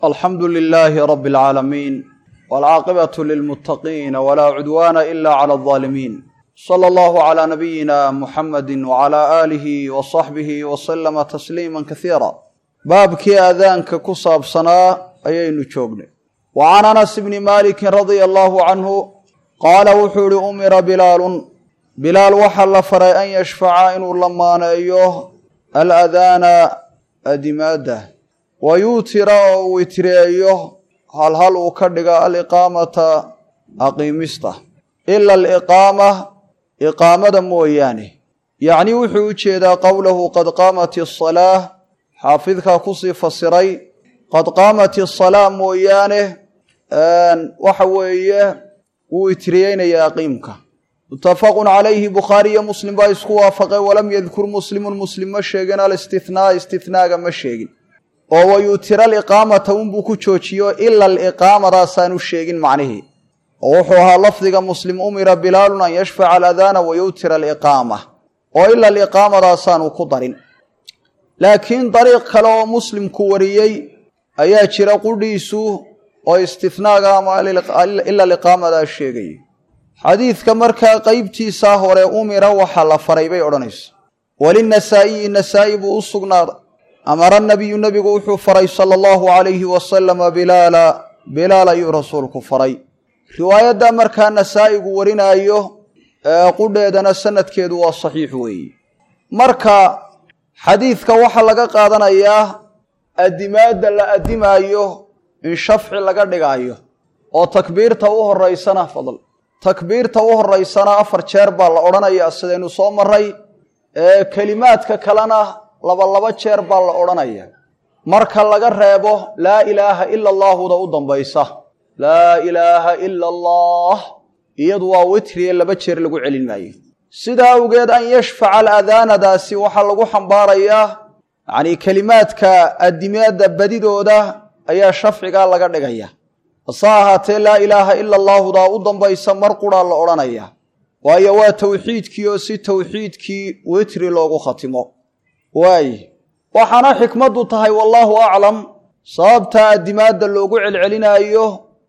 alxamdu lilaahi rabi alcaalamiin walcaaqibatu lilmuttaqiina walaa cudwaana ila cala aldaalimiin sala allahu calaa nabiyina muxamadi wacalaa aalihi wa saxbihi wasalama tasliima kasiira baabkii aadaanka ku saabsanaa ayaynu joognay wa can anas bni maalikin radia allahu canhu qaala wuxuu ihi umira bilaalun bilaal waxaa la faray an yashfaca inuu lamaaneeyo aladaana adimaada wa yuutira oo uu witreeyo halhal uu ka dhiga aliqaamata aqiimista ila aliqaama iqaamada mooyaane yacnii wuxuu u jeedaa qowlahu qad qaamat asalaa xaafidkaa kusii fasiray qad qaamat asalaa mooyaane waxa weeye wuu itriyeynayaa aqiimka mutafaqun calayhi bukhaariyo muslim baa isku waafaqay walam yadkur muslimun muslim ma sheegin alistithnaa istithnaaga ma sheegin oo wayuutira aliqaamata unbuu ku joojiyo ila aliqaamadaasaan u sheegin macnihii oo wuxuu ahaa lafdiga muslim umira bilaalun an yashfaca aladaana wayuutira aliqaama oo ila aliqaamadaasaan uu ku darin laakiin dariiq kale oo muslimku wariyey ayaa jira qudhiisu oo istinaaga ama ila aliqaamadaa sheegaya xadiidka markaa qeybtiisaa hore umira waxaa la faray bay odhanaysa walinasaa'iyi nasaa'i buu u sugnaaday amara nabiyu nebigu wuxuu faray sala allahu calayhi wasalama bilaala bilaal ayuu rasuulku faray riwaayadda markaa nasaa'igu warinaayo qudheedana sanadkeedu waa saxiix weeye marka xadiidka waxaa laga qaadanayaa adimaadda la adimaayo in shafci laga dhigaayo oo takbiirta u horeysana fadl takbiirta u horeysana afar jeer baa la odhanayaa sidaynu soo maray kelimaadka kalena laba laba jeer baa la odhanaya marka laga reebo laa ilaaha ila allaahuda u dambaysa laa ilaaha ila allah iyadu waa witriye laba jeer lagu celin maayo sidaa awgeed an yashfaca aladaanadaasi waxaa lagu xambaarayaa yacnii kelimaadka adimaadda badidooda ayaa shafcigaa laga dhigaya hase ahaatee laa ilaaha ila allaahudaa u dambaysa mar quraa la odhanaya waayo waa towxiidkii oo si towxiidkii witri loogu khatimo waaye waxaana xikmaddu tahay wallaahu aclam sababta adimaadda loogu celcelinaayo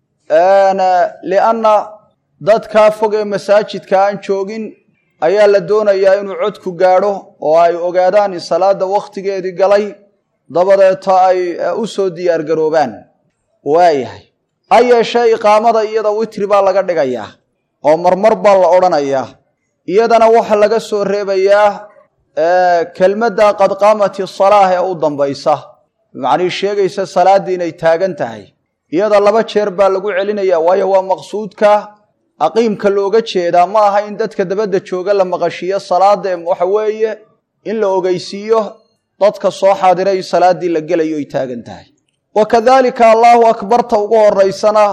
lianna dadkaa fog ee masaajidka aan joogin ayaa la doonayaa inuu codku gaadho oo ay ogaadaan in salaadda wakhtigeedii galay dabadeeta ay u soo diyaargaroobaan waayahay ha yeeshee iqaamada iyada witri baa laga dhigayaa oo marmar baa la odhanayaa iyadana waxaa laga soo reebayaa kelmadda qad qaamati salaah ee u dambaysa macnii sheegaysa salaaddii inay taagan tahay iyada laba jeer baa lagu celinaya waayo waa maqsuudka aqiimka looga jeedaa ma aha in dadka dabadda jooga la maqashiiyo salaada ee waxa weeye in la ogeysiiyo dadka soo xaadiray in salaaddii la gelayo ay taagan tahay wa kadalika allaahu akbarta ugu horeysana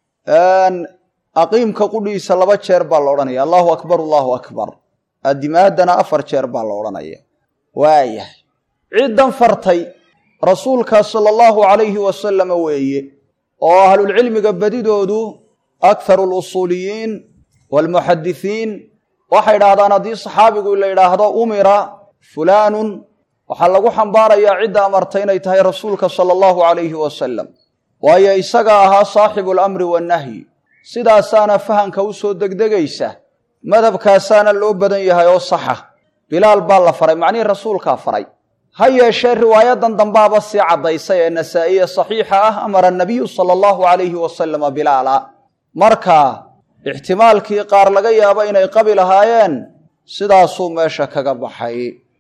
aqiimka qudhiisa laba jeer baa la odhanaya allahu akbar allahu akbar adimaadana afar jeer baa la odhanaya waayahay ciddan fartay rasuulka sala allahu calayhi wasalama weeye oo ahlulcilmiga badidoodu akharu lusuuliyiin waalmuxadisiin waxay idhahdaan haddii saxaabigu la yidhaahdo umira fulaanun waxaa lagu xambaarayaa cidda amartay inay tahay rasuulka sala allahu calayhi wasalam waayo isaga ahaa saaxibu alamri wannahyi sidaasaana fahanka u soo degdegaysa madhabkaasaana loo badan yahay oo saxa bilaal baa la faray macnihii rasuulkaa faray ha yeeshee riwaayadan dambaaba sii caddaysay ee nasaa'iye saxiixa ah amara nabiyu sala allahu calayhi wasalama bilaala marka ixtimaalkii qaar laga yaabo inay qabi lahaayeen sidaasuu meesha kaga baxay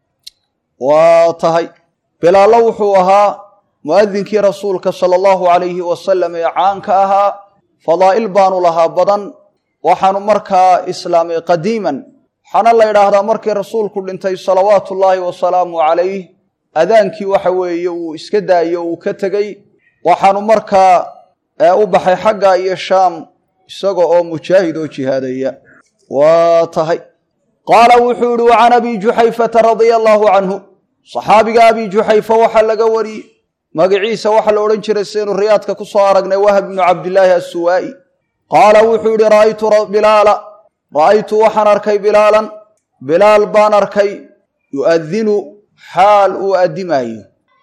waa tahay bilaallo wuxuu ahaa mu'adinkii rasuulka sala allahu calayhi wasalam ee caanka ahaa fadaa'il baanu lahaa badan waxaanu markaa islaamay qadiiman waxaana la yidhaahdaa markii rasuulku dhintay salawaatu ullaahi wasalaamu calayh adaankii waxa weeye uu iska daayo uu ka tegey waxaanu markaa u baxay xagga iyo shaam isaga oo mujaahid oo jihaadaya waa tahay qaala wuxuu ihi wa can abi juxayfata radia allaahu canhu saxaabiga abi juxayfa waxaa laga wariyey magaciisa waxaa la odhan jiray sidaynu riyaadka ku soo aragnay wahab ibnu cabdilaahi assuwaa'i qaala wuxuu yihi ra'aytu bilaala ra'aytu waxaan arkay bilaalan bilaal baan arkay yu'adinu xaal uu addimaayo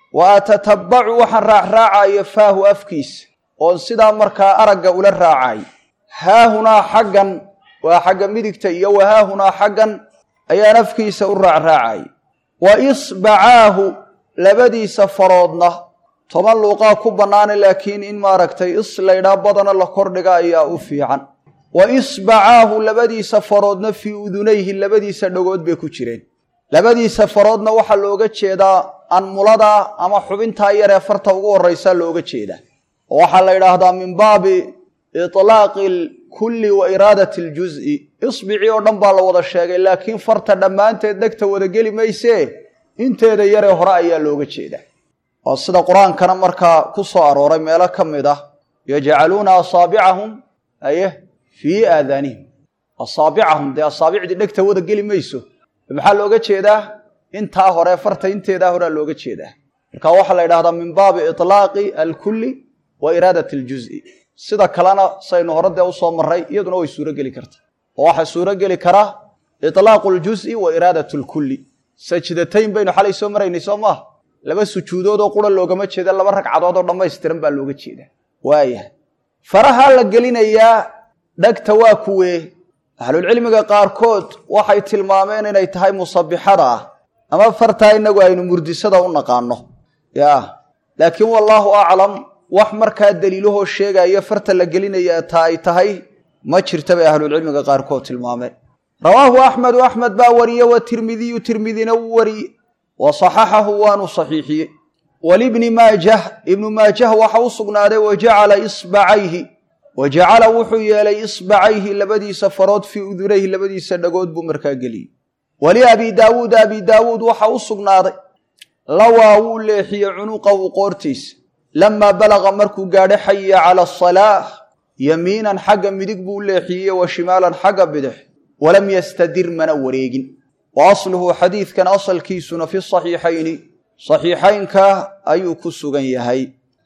wa atatabacu waxaan raacraacayo faahu afkiisa oon sidaa markaa aragga ula raacay haahunaa xaggan waa xagga midigta iyo wa haahunaa xaggan ayaan afkiisa u raacraacay wa isbacaahu labadiisa faroodna toban luuqaa ku bannaana laakiin in maaragtay is laydhaa badana la kordhiga ayaa u fiican wa isbacaahu labadiisa faroodna fii udunayhi labadiisa dhagood bay ku jireen labadiisa faroodna waxaa looga jeedaa anmulada ama xubintaa yaree farta ugu horraysa looga jeedaa oo waxaa la yidhaahdaa min baabi itlaaqi alkulli wa iraadati aljuz'i isbicii oo dhan baa la wada sheegay laakiin farta dhammaanteed dhegta wada geli maysee inteeda yaree hore ayaa looga jeedaa oo sida qur-aankana markaa ku soo arooray meelo ka mid ah yajcaluuna asaabicahum aye fii aadaanihim asaabicahum dee asaabicdii dhegta wada geli mayso maxaa looga jeedaa intaa hore farta inteedaa horea looga jeedaa marka waxaa la yidhahdaa min baabi itlaaqi alkulli wa iraadati aljuz'i sida kalena saynu hore dee usoo marray iyaduna way suurogeli kartaa oo waxaa suurogeli karaa itlaaqu ljuz'i wa iraadat lkulli sajdatayn baynu xalay soo maraynay soo maaha laba sujuudood oo qura loogama jeeda laba ragcadood oo dhammaystiran baa looga jeedaa waayahay farahaa la gelinayaa dhegta waa kuwee ahlulcilmiga qaarkood waxay tilmaameen inay tahay musabixada ah ama fartaa inagu aynu murdisada u naqaano ya laakiin wallaahu aclam wax markaa daliilahoo sheegaya farta la gelinaya taa ay tahay ma jirta bay ahlulcilmiga qaarkood tilmaameen rawaahu axmedu axmed baa wariye wa tirmidiyu tirmidina wuu wariye wa saxaxahu waanu saxiixiyey walibni maajah ibnu maajah waxa u sugnaaday wa jacala isbacayhi wa jacala wuxuu yeelay isbacayhi labadiisa farood fii udunayhi labadiisa dhagood buu markaa geliyey wali abi daawuud abi daawuud waxa u sugnaaday lawaa wuu leexiyey cunuqahu qoortiisa lamaa balaqa markuu gaadhay xaya cala asalaah yamiinan xagga midig buu leexiyey wa shimaalan xagga bidix walam yastadir mana wareegin wa asluhu xadiidkan asalkiisuna fi saxiixayni saxiixaynka ayuu ku sugan yahay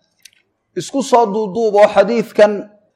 isku soo duuduuboo xadiidkan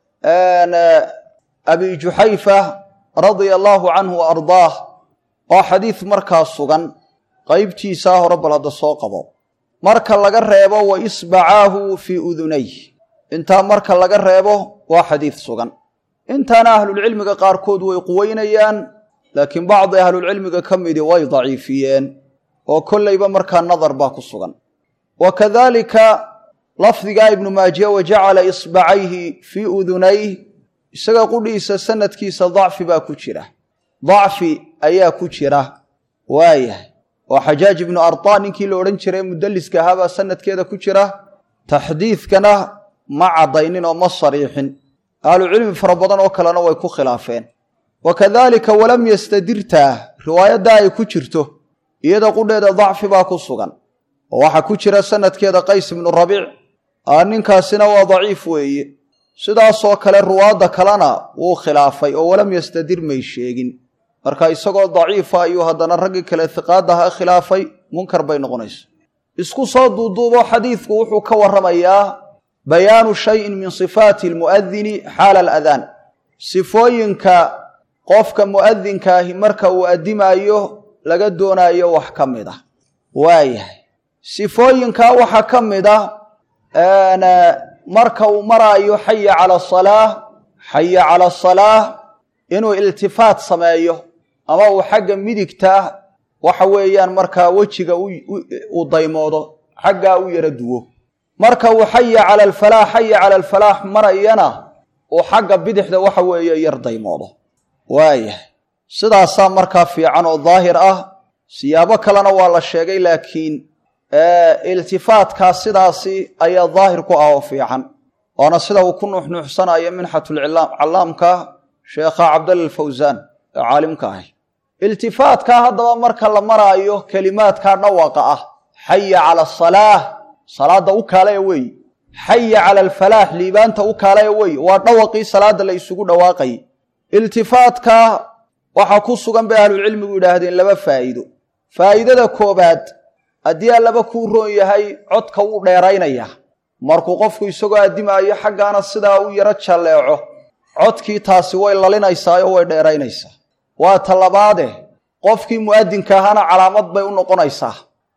abi juxayfa radia allaahu canhu wa ardaah waa xadiid markaa sugan qaybtiisaa hore bal hadda soo qabo marka laga reebo wa isbacaahu fii udunayh intaa marka laga reebo waa xadiid sugan intaana ahlulcilmiga qaarkood way quweynayaan laakiin bacdi ahlulcilmiga ka midi way daciifiyeen oo kollayba markaa nadar baa ku sugan wa kadaalika lafdigaa ibnu maajiya wa jacala isbacayhi fii udunayh isaga qudhiisa sanadkiisa dacfi baa ku jira dacfi ayaa ku jira waayahay oo xajaaj ibnu artaa ninkii la odhan jiray mudalliska ahaabaa sanadkeeda ku jira taxdiidkana ma caddaynin oo ma sariixin ahlucilmi fara badan oo kalena way ku khilaafeen wa kadaalika walam yastadirtaa riwaayaddaa ay ku jirto iyada qudheeda dacfi baa ku sugan oo waxaa ku jira sanadkeeda qays ibnu rabiic ninkaasina waa daciif weeye sidaasoo kale ruwaadda kalena wuu khilaafay oo walam yastadir may sheegin marka isagoo daciifa ayuu haddana raggii kale hiqaadaha khilaafay munkar bay noqonaysa isku soo duuduubo xadiidku wuxuu ka warramayaa bayaanu shayin min sifaati almu'adini xaala aladaan sifooyinka qofka mu'adinkaahi marka uu addimaayo laga doonaayo wax ka mid ah waayahay sifooyinkaa waxaa ka mid ah marka uu maraayo xaya cala asalaah xaya cala asalaah inuu iltifaat sameeyo ama uu xagga midigta waxa weeyaan markaa wejiga uu daymoodo xaggaa u yara duwo marka uu xaya cala alfalaax xaya cala alfalaax marayana uu xagga bidixda waxa weeye yar daymoodo waayahay sidaasaa markaa fiican oo daahir ah siyaabo kalena waa la sheegay laakiin iltifaatkaa sidaasi ayaa daahir ku ah oo fiican waana sida uu ku nuuxnuuxsanayo minxatulcallaamka sheekha cabdalla alfawsaan ee caalimka ahay iltifaatkaa haddaba marka la maraayo kelimaadkaa dhawaaqa ah xaya cala asalaah salaadda u kaalaya weeye xaya cala alfalaax liibaanta u kaalaya weeye waa dhawaqii salaadda la isugu dhawaaqayay iltifaatka waxaa ku sugan bay ahlucilmigu yidhaahdeen laba faa'iido faa'iidada koobaad haddii allaba kuu roon yahay codka wuu dheeraynayaa markuu qofku isagoo addimaayo xaggaana sidaa u yaro jalleeco codkii taasi way lalinaysaa oo way dheeraynaysaa waa ta labaade qofkii mu'adinka ahaana calaamad bay u noqonaysaa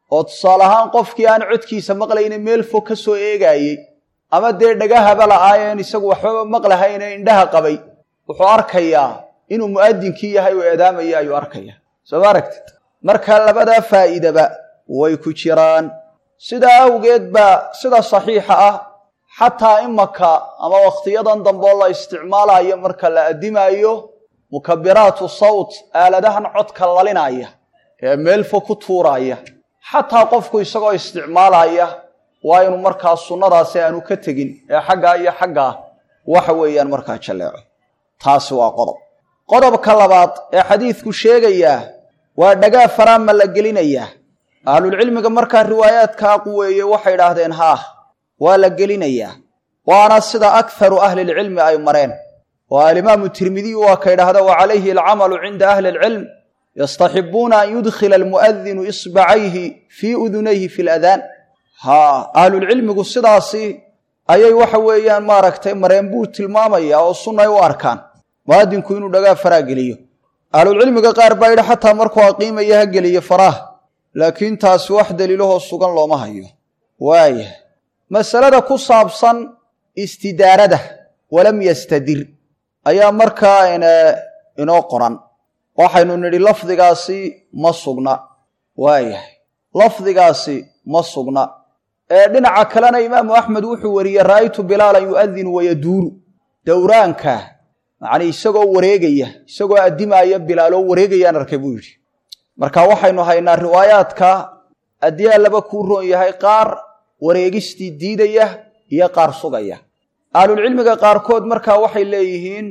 oo tusaale ahaan qofkii aan codkiisa maqlayne meel fog ka soo eegaayey ama dee dhagahaba la'aayeen isagu waxbaba maqlahayne indhaha qabay wuxuu arkayaa inuu mu'adinkii yahay oo eedaamaya ayuu arkayaa soo ma aragtid marka labadaa faa'iidaba way ku jiraan sidaa awgeed baa sida saxiixa ah xataa imaka ama wakhtiyadan dambeoo la isticmaalayo marka la addimaayo mukabiraatu sawt aaladahan codka lalinaya ee meel fog ku tuuraya xataa qofku isagoo isticmaalaya waa inuu markaa sunnadaasi aanu ka tegin ee xaggaa iyo xaggaa waxa weeyaan markaa jalleeco taasi waa qodob qodobka labaad ee xadiidku sheegayaa waa dhagaa faraama la gelinayaa ahlulcilmiga markaa riwaayaadkaa quweeye waxay idhaahdeen haah waa la gelinayaa waana sida akharu ahlilcilmi ay mareen oo alimaamu tirmidiyu waa ka idhaahda wa calayhi alcamalu cinda ahli alcilm yastaxibuuna an yudkhila almu'adinu isbacayhi fii udunayhi fi ladaan haa ahlulcilmigu sidaasi ayay waxa weeyaan maaragtay mareen buu tilmaamayaa oo sunnay u arkaan mu'adinku inuu dhagaa faraa geliyo ahlulcilmiga qaar baa yidhi xataa markuu aqiimaya ha geliyo faraah laakiin taasi wax daliilahoo sugan looma hayo waaya masalada ku saabsan istidaarada walam yastadir ayaa markaa inoo qoran waxaynu nidhi lafdigaasi ma sugna waayahay lafdigaasi ma sugna ee dhinaca kalena imaamu axmed wuxuu wariyey ra'aytu bilaalan yu'adinu wayaduuru dowraanka macnii isagoo wareegaya isagoo addimaaya bilaaloo wareegayaan arkay buu yidhi marka waxaynu haynaa riwaayaadka haddii allaba kuu roon yahay qaar wareegistii diidaya iyo qaar sugaya ahlulcilmiga qaarkood markaa waxay leeyihiin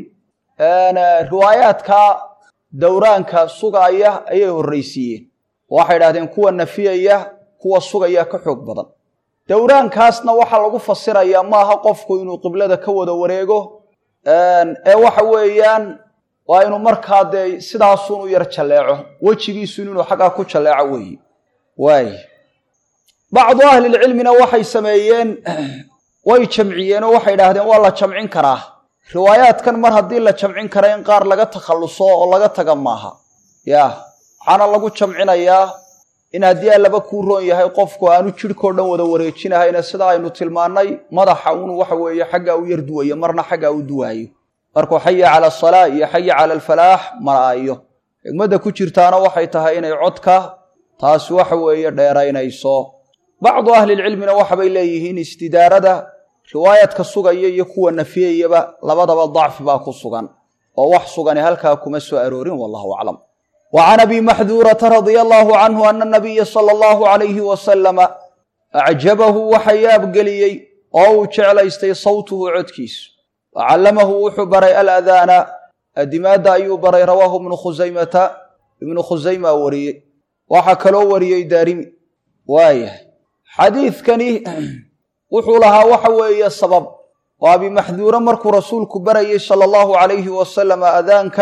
riwaayaadka dowraanka sugaaya ayay horraysiiyeen waxay idhahdeen kuwa nafiyaya kuwa sugaya ka xoog badan dowraankaasna waxaa lagu fasirayaa maaha qofku inuu qiblada ka wada wareego ee waxa weeyaan waa inuu markaa dee sidaasun u yar jalleeco wejigiisun inuu xaggaa ku jalleeco weeye waay bacdu ahlilcilmina waxay sameeyeen way jamciyeen oo waxay idhaahdeen waa la jamcin karaa riwaayaadkan mar haddii la jamcin kara in qaar laga takhalluso oo laga taga maaha ya waxaana lagu jamcinayaa in haddii allaba kuu roon yahay qofku aanu jidhkao dhan wada wareejinahayna sida aynu tilmaannay madaxa uunu waxa weeye xaggaa u yar duwayo marna xaggaa u duwaayo markuu xaya cala asalaa iyo xaya cala alfalaax maraayo xigmadda ku jirtaana waxay tahay inay codka taasi waxa weeye dheeraynayso bacdu ahlilcilmina waxabay leeyihiin istidaarada riwaayadka sugaya iyo kuwa nafiyayaba labadaba dacfi baa ku sugan oo wax sugani halkaa kuma soo aroorin wallahu aclam wa can abi maxduurata radia allaahu canhu ana nabiya sala allahu calayhi wasalama acjabahu waxa yaabgeliyey oo uu jeclaystay sawtuhu codkiisu wa callamahu wuxuu baray aladaana adimaadda ayuu baray rawaahu ibnu khusaymata ibnu khusayma wariyey waxaa kaloo wariyey daarimi waayahay xadiidkani wuxuu lahaa waxa weeye sabab oo abi maxduure markuu rasuulku barayey sala allahu calayhi wasalam adaanka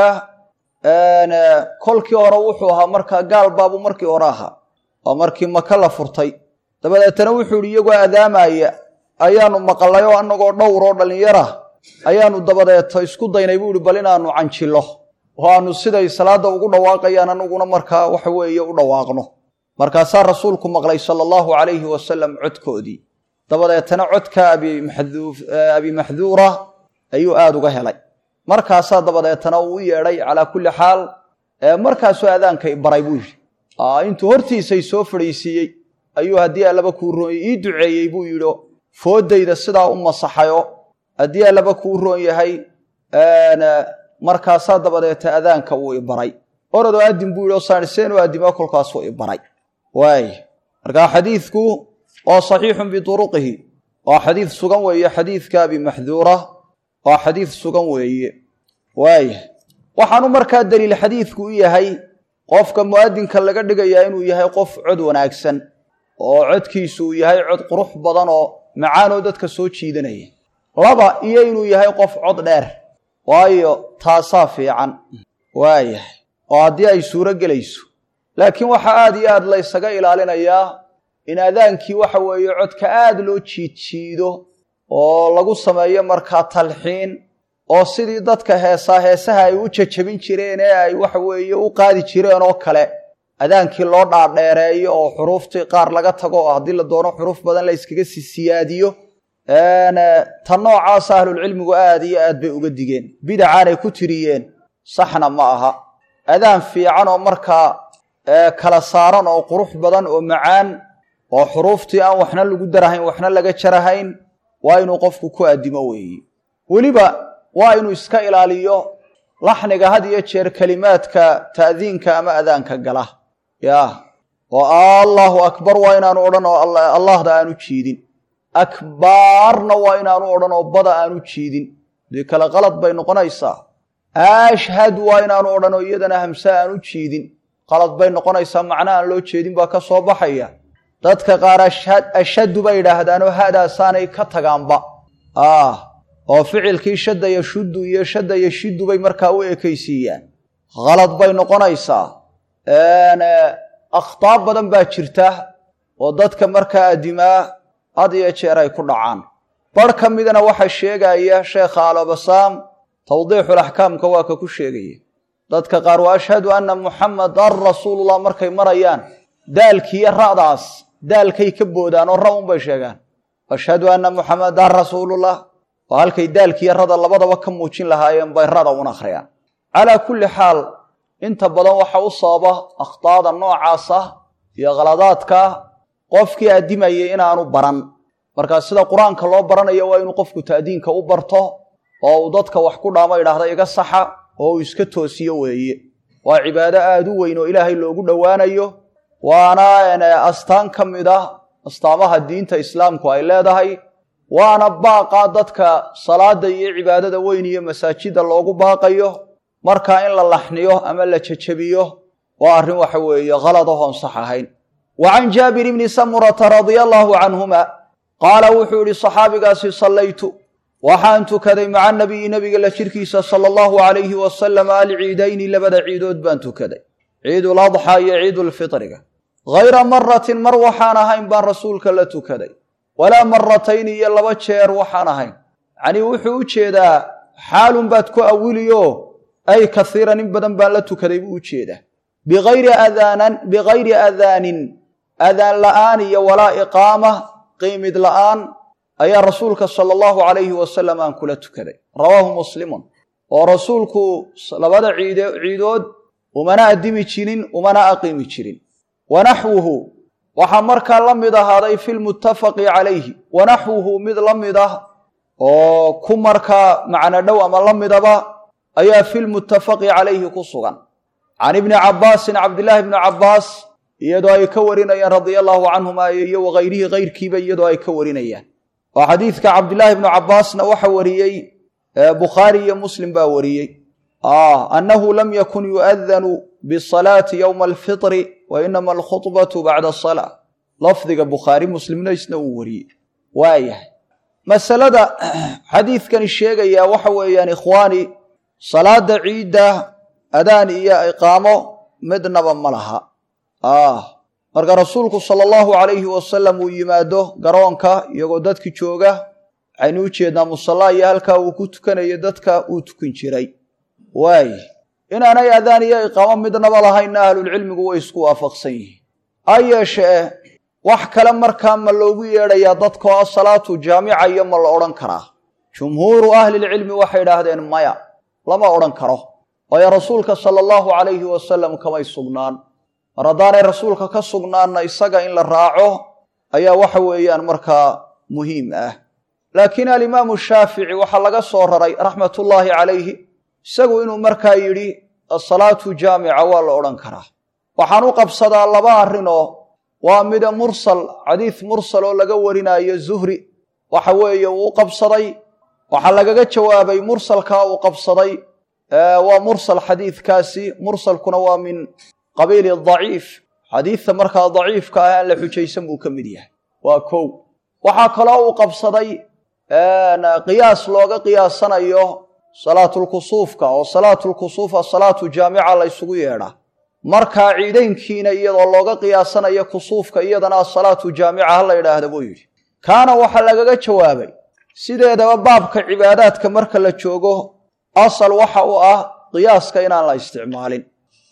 kolkii hore wuxuu ahaa markaa gaal baabuu markii hore ahaa oo markii maka la furtay dabadeetana wuxuu ihi iyagoo adaamaya ayaanu maqalay oo annagoo dhowr oo dhallinyara ayaanu dabadeeto isku daynay buu ihi bal inaanu canjilo oo aanu siday salaadda ugu dhawaaqayaan anaguna markaa waxa weeye u dhawaaqno markaasaa rasuulku maqlay sala allahu calayhi wasalam codkoodii dabadeetana codka abi maxduura ayuu aada uga helay markaasaa dabadeetana uu u yeedhay calaa kulli xaal markaasuu aadaanka baray buu yidhi intuu hortiisay soo fadhiisiiyey ayuu haddii allaba kuu roon ii duceeyey buu yidhi foodayda sidaa u masaxayo haddii allaba kuu roon yahay markaasaa dabadeeta adaanka uu ibaray orodoo adin buu yidhi oo saaniseenoo adimo kolkaasuu ibaray waay markaa xadiidku waa saxiixun bituruqihi waa xadiid sugan weeye xadiidka abi maxduura waa xadiid sugan weeye waaya waxaanu markaa daliil xadiidku u yahay qofka mu'adinka laga dhigayaa inuu yahay qof cod wanaagsan oo codkiisu uu yahay cod qurux badan oo macaanoo dadka soo jiidanaya laba iyo inuu yahay qof cod dheer waayo taasaa fiican waayahay oo haddii ay suuro gelayso laakiin waxaa aada iyo aad laysaga ilaalinayaa in adaankii waxa weeye codka aada loo jiidjiido oo lagu sameeyo markaa talxiin oo sidii dadka heesaa heesaha ay u jajabin jireen ee ay waxa weeye u qaadi jireen oo kale adaankii loo dhaadheereeyo oo xuruuftii qaar laga tago oo haddii la doono xuruuf badan la yskaga si siyaadiyo ta noocaasa ahlulcilmigu aad iyo aad bay uga digeen bidacaanay ku tiriyeen saxna ma aha adaan fiican oo markaa kala saaran oo qurux badan oo macaan oo xuruuftii aan waxna lagu darahayn waxna laga jarahayn waa inuu qofku ku addimo weeye weliba waa inuu iska ilaaliyo laxniga had iyo jeer kelimaadka ta'diinka ama adaanka gala yaa oo allahu akbar waa inaanu odhan oo allahda aanu jiidin akbaarna waa inaanu odhan oo bada aanu jiidin dee kale qalad bay noqonaysaa ashhad waa inaanu odhan oo iyadana hamse aanu jiidin qalad bay noqonaysaa macna aan loo jeedin baa ka soo baxaya dadka qaar ashhadu bay yidhaahdaanoo hadaasaanay ka tagaanba oo ficilkii shadda yashuddu iyo shadda yashiddu bay markaa u ekaysiiyaan khalad bay noqonaysaa akhtaab badan baa jirta oo dadka markaa adimaa had iyo jeer ay ku dhacaan bar ka midana waxaa sheegaya sheekha alabasaam tawdiixulaxkaamka waa ka ku sheegaya dadka qaar wa ashhadu anna muxamadan rasuulullah markay marayaan daalkiiyo ra'daas daalkay ka boodaan oo ra unbay sheegaan ashhadu anna muxamadan rasuulullah oo halkay daalkiiyo rada labadaba ka muujin lahaayeen bay rada un akhriyaan calaa kulli xaal inta badan waxa u sababa akhtaada noocaas ah iyo khaladaadka qofkii addimayay inaanu baran markaa sida qur-aanka loo baranayo waa inuu qofku ta'diinka u barto oo uu dadka wax ku dhaamo idhaahda iga saxa oo uu iska toosiyo weeye waa cibaado aada u weyn oo ilaahay loogu dhowaanayo waana astaan ka mid ah astaamaha diinta islaamku ay leedahay waana baaqa dadka salaada iyo cibaadada weyn iyo masaajida loogu baaqayo markaa in la laxniyo ama la jejebiyo waa arrin waxa weeye khalad ahoon sax ahayn wa can jaabir bni samurata radia allaahu canhuma qaala wuxuu yihi saxaabigaasi sallaytu waxaan tukaday maca nabiyi nebiga la jirkiisa sala allahu alayhi wasalam alciidayni labada ciidood baan tukaday ciiduladxaa iyo ciidulfitriga hayra maratin mar waxaan ahayn baan rasuulka la tukaday walaa maratayni iyo laba jeer waxaan ahayn yacnii wuxuu u jeedaa xaalun baad ku awiliyo ay kaiiran in badan baan la tukaday buu u jeedaa biayri adaanan bikayri adaanin adaan la'aan iyo walaa iqaama qiimid la'aan ayaa rasuulka sala allahu calayhi wasalam aan kula tukaday rawaahu muslimun oo rasuulku labada ciid ciidood umana addimi jirin umana aqiimi jirin wanaxwuhu waxaa markaa la mid ahaaday fi lmuttafaqi calayhi wanaxwuhu mid la mid ah oo ku markaa macno dhow ama la midaba ayaa fi lmuttafaqi calayhi ku sugan can ibni cabbaasin cabdillaahi bni cabbaas iyadoo ay ka warinayaan radia allahu canhuma iyo wakayrihii kayrkiiba iyadoo ay ka warinayaan oo xadiidka cabdillaahi bnu cabbaasna waxa wariyey bukhaari iyo muslim baa wariyey annahu lam yakun yu'adanu bisalaati yowma alfitri wa inama alkhudbatu bacda asalaa lafdiga bukhaari muslimna isna uu wariyey waayahay masalada xadiidkani sheegayaa waxa weeyaan ikhwaani salaada ciidda adaan iyo iqaamo midnaba ma laha marka rasuulku sala allahu calayhi wasalam uu yimaado garoonka iyagoo dadki jooga waxaynu u jeednaa musallaa iyo halkaa uu ku tukanayo dadka uu tukan jiray waay inaanay adaan iyo iqaamo midnaba lahaynna ahlulcilmigu way isku waafaqsan yihiin ha yeeshee wax kale markaa ma loogu yeedhayaa dadka oo salaatu jaamica iyo ma la odhan karaa jumhuuru ahlilcilmi waxay idhaahdeen maya lama odhan karo waayo rasuulka sala allahu calayhi wasalam kamay sugnaan mar haddaanay rasuulka ka sugnaanna isaga in la raaco ayaa waxa weeyaan markaa muhiim ah laakiin alimaamu shaafici waxaa laga soo raray raxmatullaahi calayhi isagu inuu markaa yidhi asalaatu jaamica waa la odhan karaa waxaan u qabsadaa laba arrinoo waa mida mursal xadiis mursal oo laga warinaayo zuhri waxa weeye uu u qabsaday waxaa lagaga jawaabay mursalkaa uu qabsaday waa mursal xadiidkaasi mursalkuna waa min qabiili daciif xadiidta markaa daciifka ah aan la xujaysan buu ka mid yahay waa kow waxaa kaloo uu qabsaday qiyaas looga qiyaasanayo salaatulkusuufka oo salaatulkusuufa salaatu jaamica la ysugu yeedhaa markaa ciidaynkiina iyadoo looga qiyaasanayo kusuufka iyadana asalaatu jaamica ha la yidhaahda buu yidhi kaana waxaa lagaga jawaabay sideedaba baabka cibaadaadka marka la joogo asal waxa u ah qiyaaska inaan la isticmaalin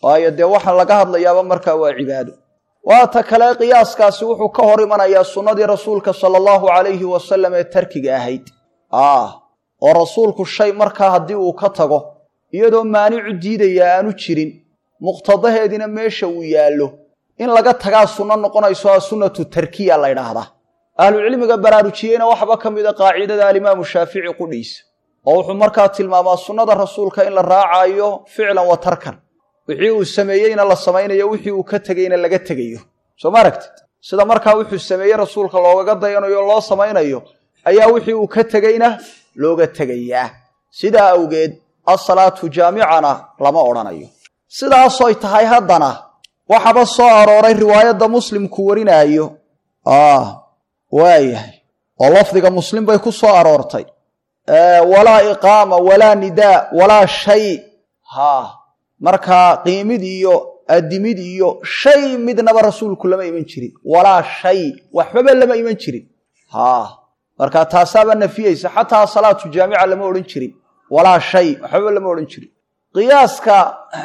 waayo dee waxa laga hadlayaaba markaa waa cibaado waata kale qiyaaskaasi wuxuu ka hor imanayaa sunnadii rasuulka sala allahu calayhi wasalam ee tarkiga ahayd ah oo rasuulku shay markaa haddii uu ka tago iyadoo maanicu diidayaa aanu jirin muqtadaheediina meesha uu yaallo in laga tagaa sunno noqonayso a sunnatu tarkiya la ydhaahdaa ahlucilmiga baraarujiyeyna waxba ka mida qaacidada alimaamu shaafici qudhiisa oo wuxuu markaa tilmaamaa sunnada rasuulka in la raacaayo ficlan wa tarkan wixii uu sameeyeyna la samaynayo wixii uu ka tegeyna laga tegayo soo ma aragtid sida markaa wuxuu sameeyey rasuulka loogaga dayanayo loo samaynayo ayaa wixii uu ka tegeyna looga tegayaa sidaa awgeed asalaatu jaamicana lama odhanayo sidaasoy tahay haddana waxaba soo arooray riwaayadda muslimku warinaayo waayahay oo lafdiga muslim bay ku soo aroortay walaa iqaama walaa nidaa walaa shay ha markaa qiimid iyo adimid iyo shay midnaba rasuulku lama iman jirin walaa shay waxbaba lama iman jirin ha markaa taasaaba nafiyeysa xataa salaatu jaamica lama odhan jirin walaa shay waxbaba lama odhan jirin qiyaaska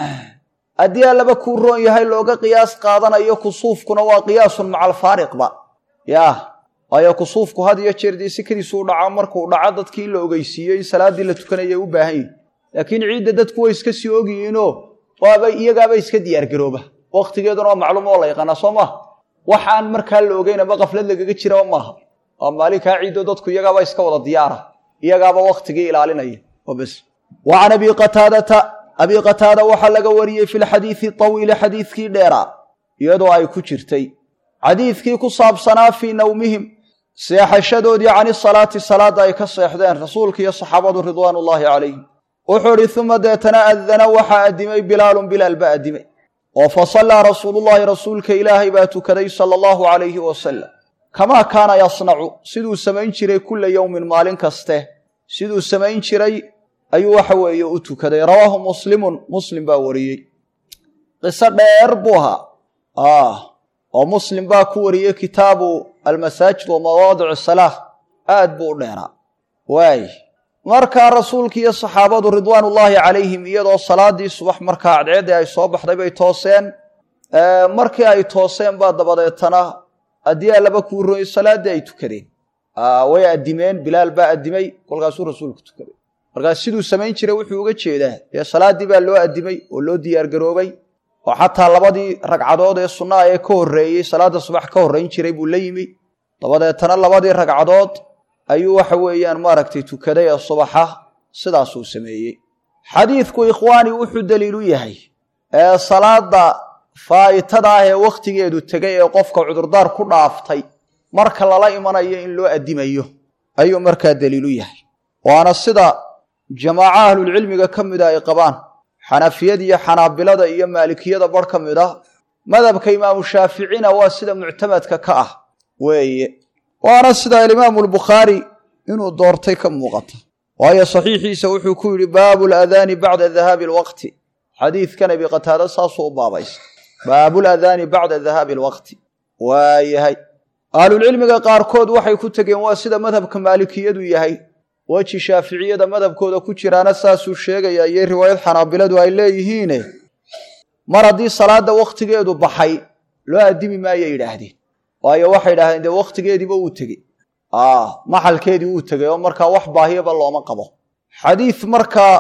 haddii allaba kuu roon yahay looga qiyaas qaadanayo kusuufkuna waa qiyaasun maca alfaariqba yah waayo kusuufku had iyo jeer dee sikadiisuu dhaca markuu dhaco dadkii in la ogeysiiyo in salaaddii la tukanaya u baahan yihin laakiin ciidda dadku way iska sii ogyihiinoo waaba iyagaaba iska diyaargarooba wakhtigeeduna waa macluum oo la yaqaanaa soo maaha waxaan markaa la ogeyn ama kaflad lagaga jiraba maaha waa maalinkaa ciiddo dadku iyagaaba iska wada diyaara iyagaaba wakhtigii ilaalinaya oo bes wa can abi qataadata abi qataada waxaa laga wariyey fi lxadiidi tawiili xadiidkii dheeraa iyadoo ay ku jirtay xadiidkii ku saabsanaa fii nawmihim seexashadoodii cani salaati salaadda ay ka seexdeen rasuulka iyo saxaabadu ridwaan ullaahi calayhim wuxuu idhi uma deetana adana waxaa addimay bilaalun bilaal baa addimay oo fa sallaa rasuulullaahi rasuulka ilaahay baa tukaday sala allahu calayhi wasalam kamaa kaana yasnacu siduu samayn jiray kulla yowmin maalin kaste siduu samayn jiray ayuu waxa weeye u tukaday rawaahu muslimun muslim baa wariyey qiso dheer buu ahaa oo muslim baa ku wariyey kitaabu almasaajid wa mawaadic salaa aad buu u dheeraa waay markaa rasuulki iyo saxaabadu ridwaanullaahi calayhim iyadoo salaadii subax markaa cadceeddii ay soo baxday bay tooseen markii ay tooseen baa dabadeetana haddii allaba kuu royey salaaddii ay tukadeen way addimeen bilaal baa addimay kolkaasuu rasuulku tukaday markaas siduu samayn jiray wuxuu uga jeedaa dee salaaddii baa loo addimay oo loo diyaargaroobay oo xataa labadii ragcadood ee sunnaha ee ka horreeyey salaadda subax ka horrayn jiray buu la yimi dabadeetana labadii ragcadood ayuu waxa weeyaan maaragtay tukaday ee subaxa sidaasuu sameeyey xadiidku ikhwaani wuxuu daliilu yahay ee salaadda faa'itada ah ee wakhtigeedu tegay ee qofka cudurdaar ku dhaaftay marka lala imanayo in loo addimayo ayuu markaa daliilu yahay waana sida jamaaco ahlulcilmiga ka mida ay qabaan xanafiyada iyo xanaabilada iyo maalikiyada bar ka mid ah madhabka imaamu shaaficina waa sida muctamadka ka ah weeye waana sida alimaamu albukhaari inuu doortay ka muuqata waayo saxiixiisa wuxuu ku yidhi baabu ladaani bacda dahaabi alwaqti xadiidkan abi qataada saasuu u baabaysa baabuladaani bacda dahaabi alwaqti waayahay ahlulcilmiga qaarkood waxay ku tegeen waa sida madhabka maalikiyadu yahay weji shaaficiyada madhabkooda ku jiraana saasuu sheegaya iyo riwaayad xanaabiladu ay leeyihiine mar haddii salaadda wakhtigeedu baxay loo addimi maayo yidhaahdeen waayo waxay idhahdeen dee wakhtigeediiba uu tegey maxalkeedii uu tegey oo markaa wax baahiyaba looma qabo xadiid markaa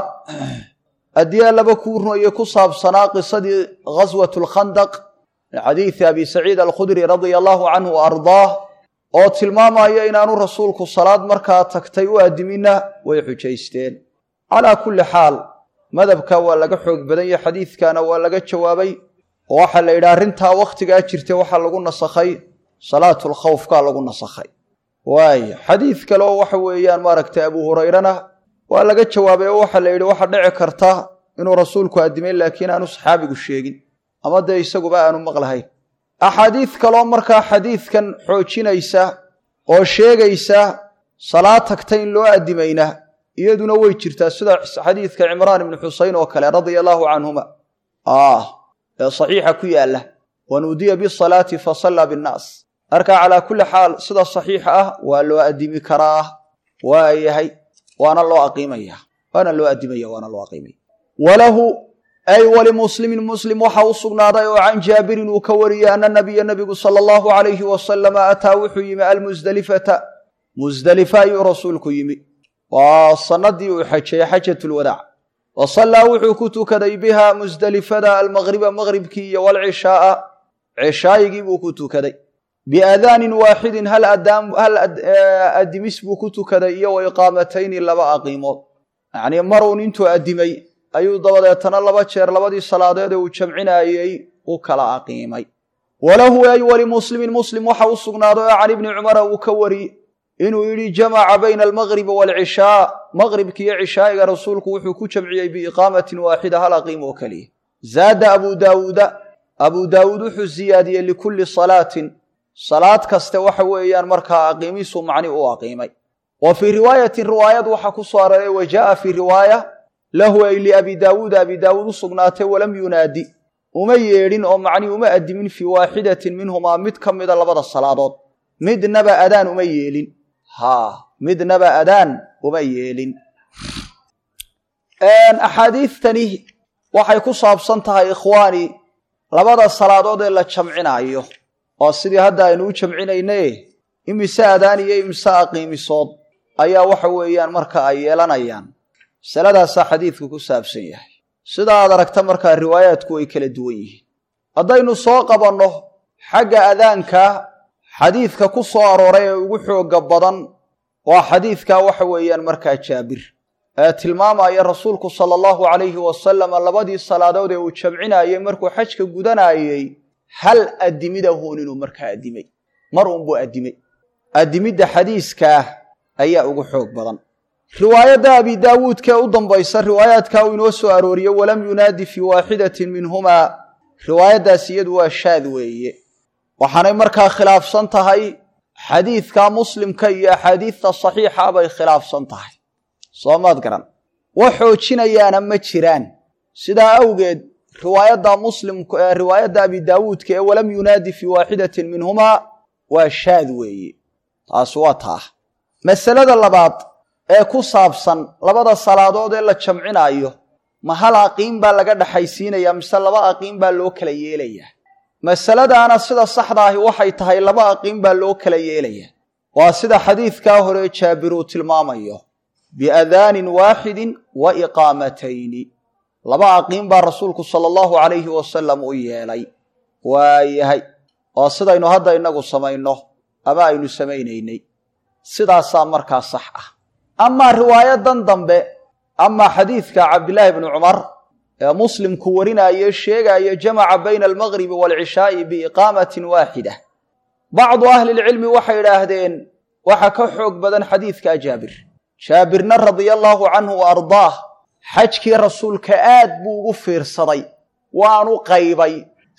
haddii allaba kuu runaye ku saabsanaa qisadii ghaswat lkhandaq min xadiidi abi saciid alkhudri radia allahu canhu wa ardaah oo tilmaamaya inaanu rasuulku salaad markaa tagtay u addimina way xujaysteen calaa kulli xaal madhabka waa laga xoog badan yahe xadiidkana waa laga jawaabay oo waxaa la yidhi arrintaa wakhtigaa jirta waxaa lagu nasakhay salaatulkhawfkaa lagu nasakhay waaya xadiid kale oo waxa weeyaan maaragtay abu hurayrana waa laga jawaabay oo waxaa la yidhi waxa dhici karta inuu rasuulku addimay laakiin aanu saxaabigu sheegin ama dee isaguba aanu maqlahayn axaadiid kaloo markaa xadiidkan xoojinaysa oo sheegaysa salaad tagta in loo addimayna iyaduna way jirtaa sida xadiidka cimraan ibni xuseyn oo kale radia allaahu canhuma ee saxiixa ku yaalla wanuudiya bisalaati fasallaa binnaas marka calaa kulli xaal sida saxiixa ah waa loo addimi karaa waa yahay waana loo aqiimaya waana loo addimaya waana loo aqiimaya walahu ay walimuslimin muslim waxa u sugnaaday oo can jaabirin uu ka wariyey ana nabiya nabigu sala allahu calayhi wasalama ataa wuxuu yimi almusdelifata musdelifa ayuu rasuulku yimi waa sanadii uu xajay xajatulwadaac wa sallaa wuxuu ku tukaday biha musdelifada almaqriba maqribkii iyo walcishaaa cishaayigii buu ku tukaday biaadaanin waaxidin hal adimis buu ku tukaday iyo wa iqaamatayni laba aqiimood yacnii maruun intuu addimay ayuu dabadeetana laba jeer labadii salaadeed ee uu jamcinayey u kala aqiimay walahu ay walimuslimin muslim waxa u sugnaaday oo can ibni cumara uu ka wari inuu yidhi jamaca bayna almaqribi waalcishaa maqribki iyo cishaa'iga rasuulku wuxuu ku jamciyey biiqaamatin waaxida hal aqiim oo keliya zaada abu daawuuda abuu daawuud wuxuu siyaadiyey likulli salaatin salaad kaste waxa weeyaan markaa aqiimisu macni u aqiimay wa fii riwaayatin riwaayad waxaa ku soo aroray wa jaaa fii riwaaya lahu ay liabi daawuuda abi daawuud u sugnaatay walam yunaadi uma yeedhin oo macni uma addimin fii waaxidatin minhumaa mid ka mida labada salaadood midnaba adaan uma yeelin haa midnaba adaan uma yeelin axaadiidtani waxay ku saabsan tahay ikhwaani labada salaadood ee la jamcinaayo oo sidii hadda aynu u jamcinayne imise adaan iyo imise aqiimisood ayaa waxa weeyaan marka ay yeelanayaan masaladaasaa xadiidku ku saabsan yahay sida aad aragta markaa riwaayaadku way kala duwan yihiin haddaynu soo qabanno xagga adaanka xadiidka ku soo arooray ee ugu xoogga badan waa xadiidka waxa weeyaan markaa jaabir ee tilmaamaya rasuulku sala allahu calayhi wasalama labadii salaadood ee uu jamcinayey markuu xajka gudanayey hal addimidahuun inuu markaa addimay mar uunbuu addimay addimidda xadiiskaah ayaa ugu xoog badan riwaayadda abi daawuudkaee u dambaysa riwaayaadkaa uu inoo soo arooriye walam yunaadi fii waaxidatin minhumaa riwaayaddaas iyadu waa shaad weeye waxaanay markaa khilaafsan tahay xadiidka muslimka iyo axaadiidta saxiixa bay khilaafsan tahay soo maad garan wax xoojinayaana ma jiraan sidaa awgeed riwaayadda muslimku ee riwaayadda abi daawuudka ee walam yunaadi fii waaxidatin minhumaa waa shaad weeye taasi waa taa masalada labaad ee ku saabsan labada salaadood ee la jamcinaayo ma hal aqiim baa laga dhaxaysiinayaa mise laba aqiim baa loo kala yeelayaa masaladaana sida saxda ahi waxay tahay laba aqiim baa loo kala yeelayaa waa sida xadiidkaa hore jaabir uu tilmaamayo biadaanin waaxidin wa iqaamatayni laba aqiim baa rasuulku sala allahu calayhi wasalam u yeelay waayahay oo sidaynu hadda innagu samayno ama aynu samaynaynay sidaasaa markaa sax ah amaa riwaayadan dambe amaa xadiidka cabdillaahi bni cumar ee muslimku warinaaye sheegaayo jamaca bayna almaqribi waalcishaa'i biiqaamatin waaxida bacdu ahlilcilmi waxay idhaahdeen waxa ka xoog badan xadiidka jaabir jaabirna radia allaahu canhu wa ardaah xajkii rasuulka aad buu ugu fiirsaday waanu qaybay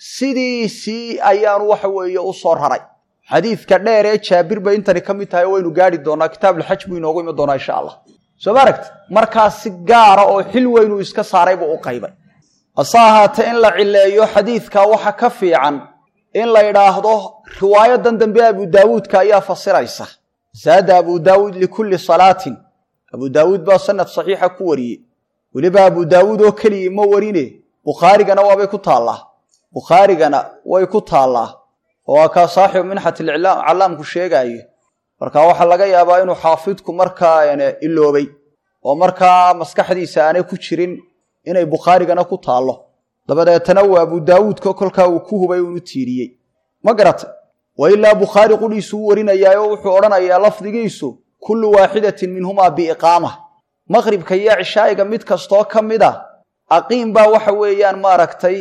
sidiisii ayaanu waxa weeye u soo raray xadiidka dheer ee jaabir bay intani ka mid tahay oo waynu gaari doonaa kitaabulxaj buu inoogu imi doonaa insha allah soo ma aragti markaa si gaara oo xil weynuu iska saaray buu u qaybay hase ahaatee in la cileeyo xadiidka waxa ka fiican in la idhaahdo riwaayadan dambe abu daawuudka ayaa fasiraysa zaada abu daawuud likulli salaatin abu daawuud baa sanad saxiixa ku wariyey weliba abu daawuud oo keligii ma warine bukhaarigana waabay ku taallaa bukhaarigana way ku taallaa oo waa kaa saaxibu minxat callaamku sheegaayo marka waxaa laga yaabaa inuu xaafidku markaa iloobay oo markaa maskaxdiisa aanay ku jirin inay bukhaarigana ku taallo dabadeetana uu abu daawuudka kolkaa uu ku hubay unu tiiriyey ma garata wa ilaa bukhaari qudhiisu u warinayaayo wuxuu odhanayaa lafdigiisu kullu waaxidatin minhumaa biiqaama maqribka iyo cishaa'iga mid kastoo ka mid a aqiim baa waxa weeyaan maaragtay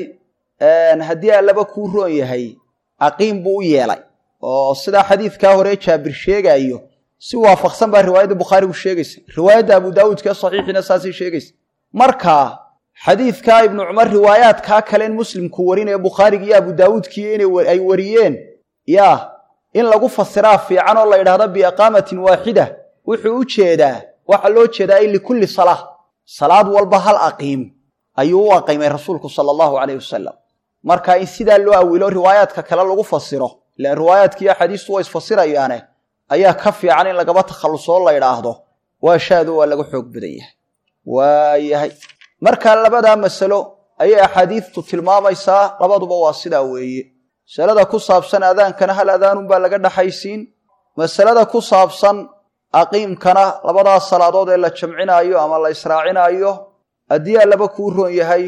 haddii allaba kuu roon yahay aqiim buu u yeelay oo sidaa xadiidkaa hore jaabir sheegaayo si waafaqsan baa riwaayadda bukhaarigu sheegaysa riwaayadda abu daawuudka saxiixina saasay sheegaysa marka xadiidkaa ibnu cumar riwaayaadkaa kaleen muslimku warinaya bukhaarigi iyo abu daawuudkii inay ay wariyeen yaa in lagu fasiraa fiican oo la yidhahdo biiqaamatin waaxida wuxuu u jeedaa waxaa loo jeedaa in likulli salaa salaad walba hal aqiim ayuu u aqiimay rasuulku sala allahu calayh wasalam marka in sidaa loo awilo riwaayaadka kale lagu fasiro ilaan riwaayaadki iyo axaadiistu way isfasirayaane ayaa ka fiican in lagaba takhallusoo la idhaahdo waa shaado waa laga xoog badan yahay waayahay marka labadaa masalo ayay axaadiidtu tilmaamaysaa labaduba waa sidaa weeye masalada ku saabsan adaankana hal adaanunbaa laga dhaxaysiin masalada ku saabsan aqiimkana labadaas salaadood ee la jamcinaayo ama la israacinaayo haddii allaba kuu roon yahay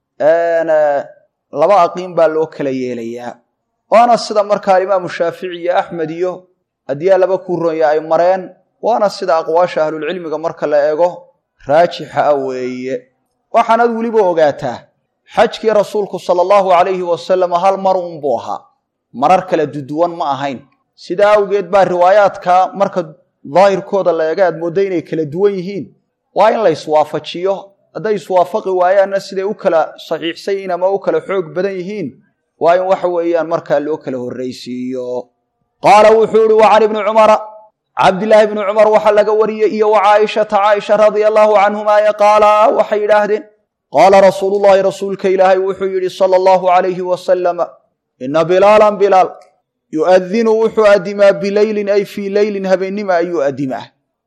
laba aqiim baa loo kala yeelayaa waana sida markaa imaamu shaafici iyo axmed iyo haddii allaba kuu roon yahay ay mareen waana sida aqwaasha ahlulcilmiga marka la eego raajixa ah weeye waxaanaad weliba ogaataa xajkii rasuulku sala allahu calayhi wasalam hal mar unbuu ahaa marar kala duduwan ma ahayn sidaa awgeed baa riwaayaadka marka daahirkooda la eega aad moodda inay kala duwan yihiin waa in la iswaafajiyo hadday iswaafaqi waayaanna siday u kala saxiixsan yihiin ama u kala xoog badan yihiin waa in waxa weeyaan markaa loo kala horraysiiyo qaala wuxuu ihi wa can ibni cumara cabdilaahi bni cumar waxaa laga wariyey iyo wa caaishata caaisha radia allaahu canhumaa ee qaala waxay yidhaahdeen qaala rasuulu llaahi rasuulka ilaahay wuxuu yidhi sala allahu calayhi wasalama ina bilaalan bilaal yu'adinu wuxuu adimaa bileylin ay fii leylin habeennima ayuu adimaa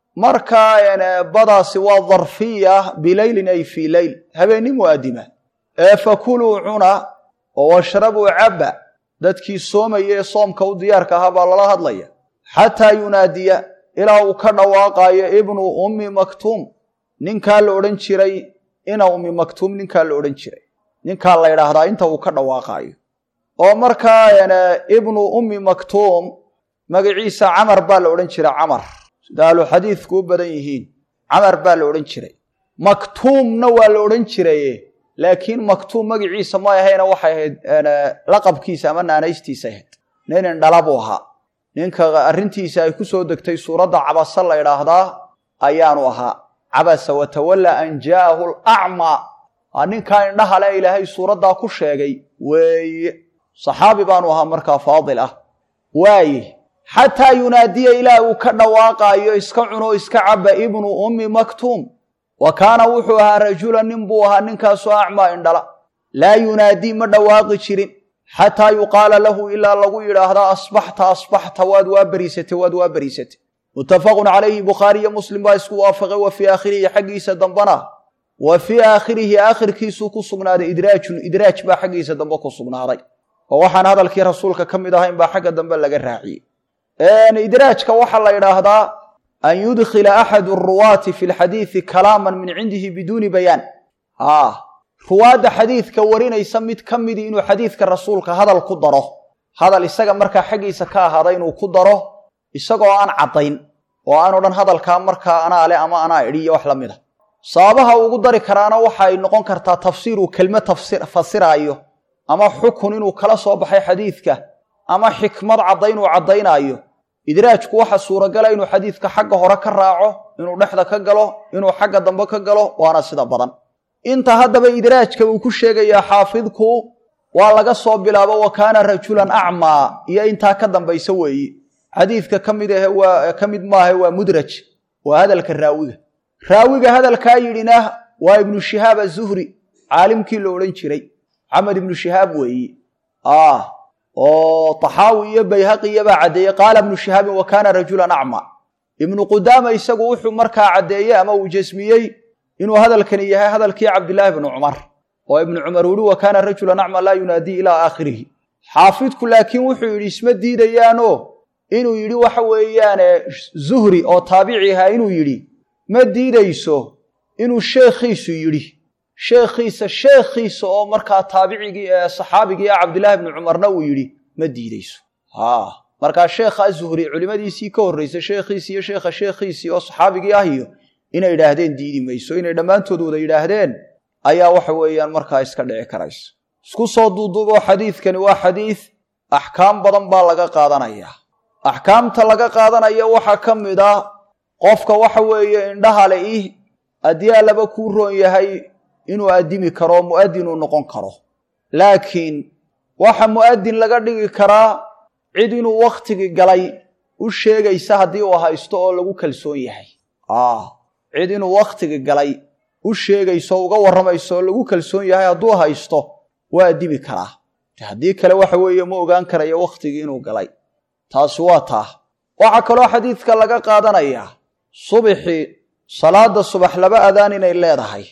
markaa badaasi waa darfiya bileylin ay fii leyl habeennimu adimaa ee fakuluu cuna oo washrabuu cabba dadkii soomaya ee soomka u diyaarka ahaa baa lala hadlaya xataa yunaadiya ilaa uu ka dhawaaqaayo ibnu ummi maktuum ninkaa la odhan jiray ina ummi maktuum ninkaa la odhan jiray ninkaa la ydhaahdaa inta uu ka dhawaaqaayo oo markaa ibnu ummi maktuum magaciisa camar baa la odhan jiray camar sida ahlu xadiidku u badan yihiin camar baa la odhan jiray maktuumna waa la odhan jiraye laakiin maktuum magaciisa ma ahayna waxay ahayd laqabkiisa ama naanaystiisa ahayd nin indhala buu ahaa ninka arrintiisa ay ku soo degtay suuradda cabasa la ydhaahdaa ayaanu ahaa cabasa watawalla an jaa'ahu lacmaa aa ninkaa indhaha le ilaahay suuraddaa ku sheegay weeye saxaabi baanu ahaa markaa faadil ah waaye xataa yunaadiya ilaa uu ka dhawaaqaayo iska cuno iska caba ibnu ummi maktuum wa kaana wuxuu ahaa rajulan nin buu ahaa ninkaasoo acmaa indhala laa yunaadii ma dhawaaqi jirin xataa yuqaala lahu ilaa lagu yidhaahdaa asbaxta asbaxta waad waa beriisatay waad waa beriisatay muttafaqun calayhi bukhaari iyo muslim baa isku waafaqay wa fii aakhirihi xaggiisa dambana wa fii aakhirihi aakhirkiisuu ku sugnaaday idraajun idraaj baa xaggiisa dambe ku sugnaaday oo waxaan hadalkii rasuulka ka mid ahayn baa xagga dambe laga raaciyey idraajka waxaa la yidhaahdaa an yudkhila axadu ruwaati fi lxadiidi kalaaman min cindihi biduuni bayaan ruwaadda xadiidka warinaysa mid ka midii inuu xadiidka rasuulka hadal ku daro hadal isaga markaa xaggiisa ka ahaada inuu ku daro isagoo aan caddayn oo aan odhan hadalkaa markaa anaa le ama anaa idhi iyo wax la mid a sababaha ugu dari karaana waxay noqon kartaa tafsiir uu kelme fasiraayo ama xukun inuu kala soo baxay xadiidka ama xikmad caddayn uu caddaynaayo idraajku waxa suuragala inuu xadiidka xagga hore ka raaco inuu dhexda ka galo inuu xagga dambe ka galo waana sida badan inta haddaba idraajka uu ku sheegayaa xaafidku waa laga soo bilaabo wa kaana rajulan acmaa iyo intaa ka dambaysa weeye xadiidka ka mid ahe waa ka mid maahe waa mudraj waa hadalka raawiga raawiga hadalkaa yidhina waa ibnu shihaab azuhri caalimkii la odhan jiray maxamed ibnu shihaab weeye oo taxaawi iyo bayhaqiyabaa caddeeyey qaala ibnu shihaabin wa kaana rajulan acmaa ibnu qudaama isagu wuxuu markaa caddeeyey ama uu jasmiyey inuu hadalkani yahay hadalkii cabdilaahi bnu cumar oo ibnu cumar uhi wa kaana rajulan acmaa laa yunaadii ilaa aakhirihi xaafidku laakiin wuxuu yidhi isma diidayaano inuu yidhi waxa weeyaane zuhri oo taabici ahaa inuu yidhi ma diidayso inuu sheekhiisu yidhi sheekhiisa sheekhiisa oo markaa taabicigii ee saxaabigii ah cabdilaahi bnu cumarna uu yidhi ma diidayso ha markaa sheekha zuhri culimadiisii ka horraysay sheekhiisii iyo sheekha sheekhiisii oo saxaabigii ah iyo inay yidhaahdeen diidi mayso inay dhammaantood wada yidhaahdeen ayaa waxa weeyaan markaa iska dhici karaysa isku soo duuduuboo xadiidkani waa xadiid axkaam badan baa laga qaadanayaa axkaamta laga qaadanaya waxaa ka mid ah qofka waxa weeye indhaha le ih haddii allaba kuu roon yahay inuu addimi karo mu'adin uu noqon karo laakiin waxa mu'adin laga dhigi karaa cid inuu wakhtigii galay u sheegaysa haddii uu haysto oo lagu kalsoon yahay cid inuu wakhtigii galay u sheegayso o uga warramayso oo lagu kalsoon yahay hadduu haysto waa addimi karaa haddii kale waxa weeye ma ogaan karayo wakhtigii inuu galay taasi waa taa waxaa kaloo xadiidka laga qaadanayaa subixii salaada subax laba adaan inay leedahay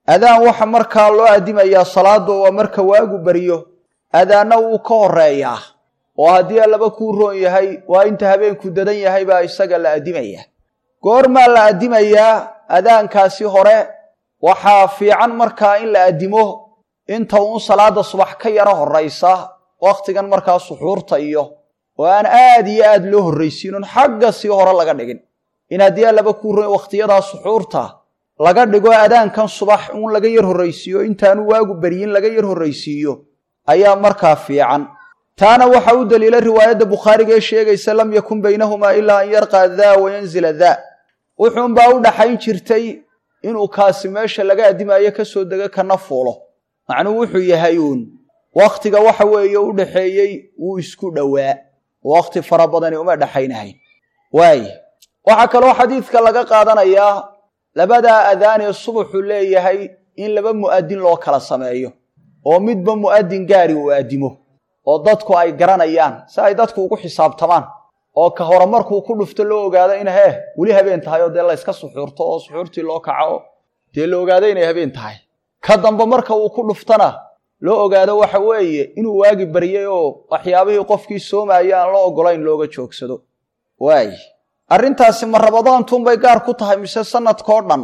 adaan waxa markaa loo addimayaa salaada waa marka waagu beriyo adaanna wuu ka horeeyaa oo haddii allaba kuu roon yahay waa inta habeenku dadan yahay baa isaga la addimayaa goormaa la addimayaa adaankaasi hore waxaa fiican markaa in la addimo inta uun salaada subax ka yaro horraysa wakhtigan markaa suxuurta iyo oo aan aad iyo aad loo horraysiinun xagga sii hore laga dhigin in haddii allaba kuu roon wakhtiyadaa suxuurta laga dhigo adaankan subax uun laga yar horraysiiyo intaanu waagu beryin laga yar horraysiiyo ayaa markaa fiican taana waxaa u daliila riwaayadda bukhaariga ee sheegaysa lam yakun baynahumaa ilaa an yarqaa daa wayanzila daa wuxuunbaa u dhaxayn jirtay inuu kaasi meesha laga addimaayo ka soo dego kana fuulo macnuu wuxuu yahay uun wakhtiga waxa weeye u dhaxeeyey wuu isku dhowaa wakhti fara badani uma dhaxaynahayn waaye waxaa kaloo xadiidka laga qaadanayaa labadaa adaan ee subaxu leeyahay in laba mu'adin loo kala sameeyo oo midba mu'adin gaari uu addimo oo dadku ay garanayaan si ay dadku ugu xisaabtamaan oo ka hore markuu ku dhufto loo ogaado in hee weli habeen tahay oo dee layska suxuurto oo suxuurtii loo kaco oo dee la ogaado inay habeen tahay ka dambe marka uu ku dhuftana loo ogaado waxa weeye inuu waagi baryay oo waxyaabihii qofkii soomaya aan la ogolayn looga joogsado waaye arrintaasi ma rabadaantuunbay gaar ku tahay mise sanadkao dhan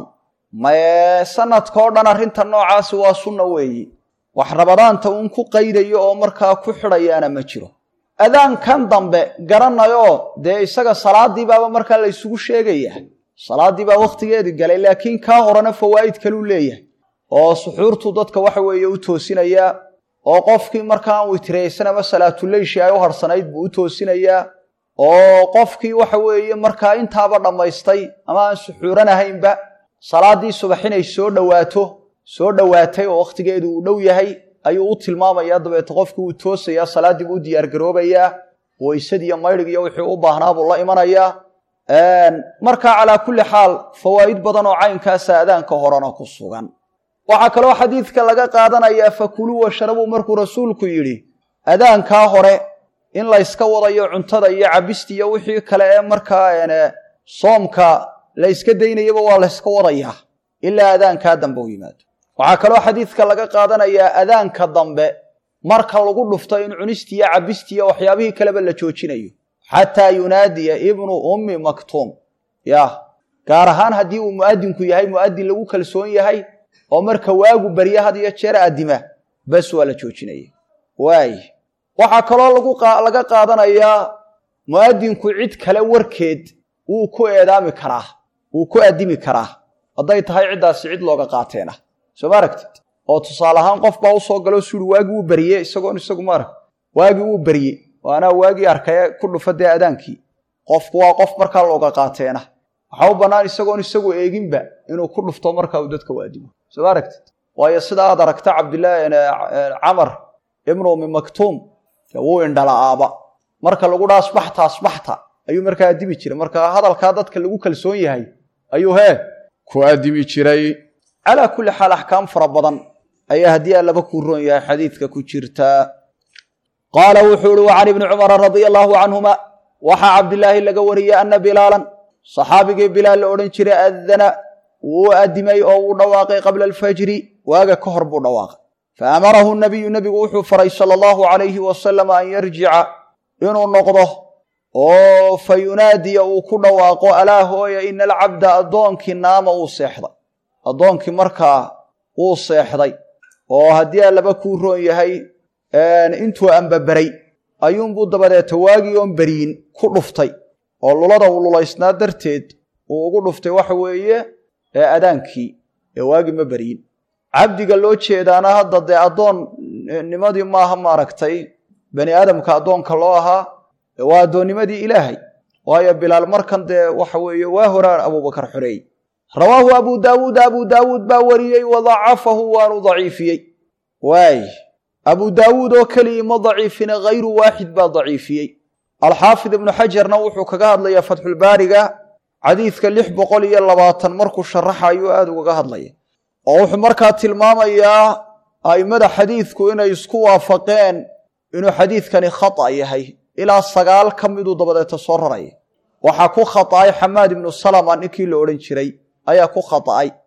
mae sanadkao dhan arrinta noocaasi waa sunna weeyi wax rabadaanta uun ku qaydayo oo markaa ku xidhayaana ma jiro adaankan dambe garanayoo dee isaga salaadii baaba markaa la ysugu sheegaya salaadii baa wakhtigeedii galay laakiin kaa horena fawaa'id kaluu leeyahay oo suxuurtu dadka waxa weeye u toosinayaa oo qofkii markaan witraysan ama salaatuleyshi ay u harsanayd buu u toosinayaa oo qofkii waxa weeye markaa intaaba dhammaystay ama aan suxuuranahaynba salaaddii subax inay soo dhowaato soo dhowaatay oo wakhtigeedu uu dhow yahay ayuu u tilmaamayaa dabeete qofkii wuu toosayaa salaaddii buu u diyaargaroobayaa weysadii maydhig iyo wixii u baahnaa buu la imanayaa markaa calaa kulli xaal fawaa'id badan oo caynkaasa adaanka horena ku sugan waxaa kaloo xadiidka laga qaadanayaa fakuluu washrabuu markuu rasuulku yidhi adaankaa hore in layska wadayo cuntada iyo cabista iyo wixii kale ee markaa soomka la yska daynayaba waa layska wadayaa ilaa adaankaa dambe u yimaado waxaa kaloo xadiidka laga qaadanayaa adaanka dambe marka lagu dhufto in cunistiiyo cabistiiyo waxyaabihii kaleba la joojinayo xataa yunaadiya ibnu ummi maktuum ya gaar ahaan haddii uu mu'adinku yahay mu'adin lagu kalsoon yahay oo marka waagu barya had iyo jeer addima bas waa la joojinaya waay waxaa kaloo laga qaadanayaa mu'adinku cid kale warkeed wuu ku eedaami karaa wuu ku addimi karaa hadday tahay ciddaasi cid looga qaateena soo ma aragtid oo tusaale ahaan qof baa usoo galoo suuri waagii wuu berye isagoon isagu maarag waagii wuu berye oo anaa waagii arkaye ku dhufa dee adaankii qofku waa qof markaa looga qaateena waxaa u bannaan isagoon isagu eeginba inuu ku dhufto marka uu dadka u addimo soo ma aragtid waayo sida aad aragta cabdilaahi camar ibnu ummi maktuum wuu indhala'aaba marka lagu dhaa asbaxta asbaxta ayuu markaa addimi jiray marka hadalkaa dadka lagu kalsoon yahay ayuu hee ku addimi jiray calaa kulli xaal axkaam fara badan ayaa haddii allaba kuu roon yahay xadiidka ku jirtaa qaala wuxuu ihi wa can ibni cumara radia allaahu canhuma waxaa cabdilaahi laga wariyey anna bilaalan saxaabigii bilaal la odhan jiray addana wuu addimay oo wuu dhawaaqay qabla alfajri waaga ka hor buu dhawaaqay fa amarahu nabiyu nebigu wuxuu faray sala allahu calayhi wasalam an yarjica inuu noqdo oo fa yunaadiya uu ku dhawaaqo alaa hooya ina alcabda addoonkii naama uu seexday addoonkii markaa wuu seexday oo haddii allaba kuu roon yahay intuu ambaberay ayuunbuu dabadeeta waagii oon beryin ku dhuftay oo lulada uu lulaysnaa darteed uu ugu dhuftay waxa weeye ee adaankii ee waagii ma beryin cabdiga loo jeedaana hadda dee addoonnimadii maaha maaragtay bani aadamka addoonka loo ahaa waa addoonnimadii ilaahay waayo bilaal markan dee waxa weeye waa horaan abuubakar xoreeyey rawaahu abu daawuud abu daawuud baa wariyey wa dacafahu waanu daciifiyey waay abu daawuud oo keligii ma daciifine hayru waaxid baa daciifiyey alxaafid ibnu xajarna wuxuu kaga hadlayaa fatxulbaariga xadiidka lix boqol iyo labaatan markuu sharaxa ayuu aada ugaga hadlaya oo wuxuu markaa tilmaamayaa a'immada xadiidku inay isku waafaqeen inuu xadiidkani khata yahay ilaa sagaal ka miduu dabadeeta soo raraya waxaa ku khata'ay xamaad ibnu salama ninkii la odhan jiray ayaa ku khata'ay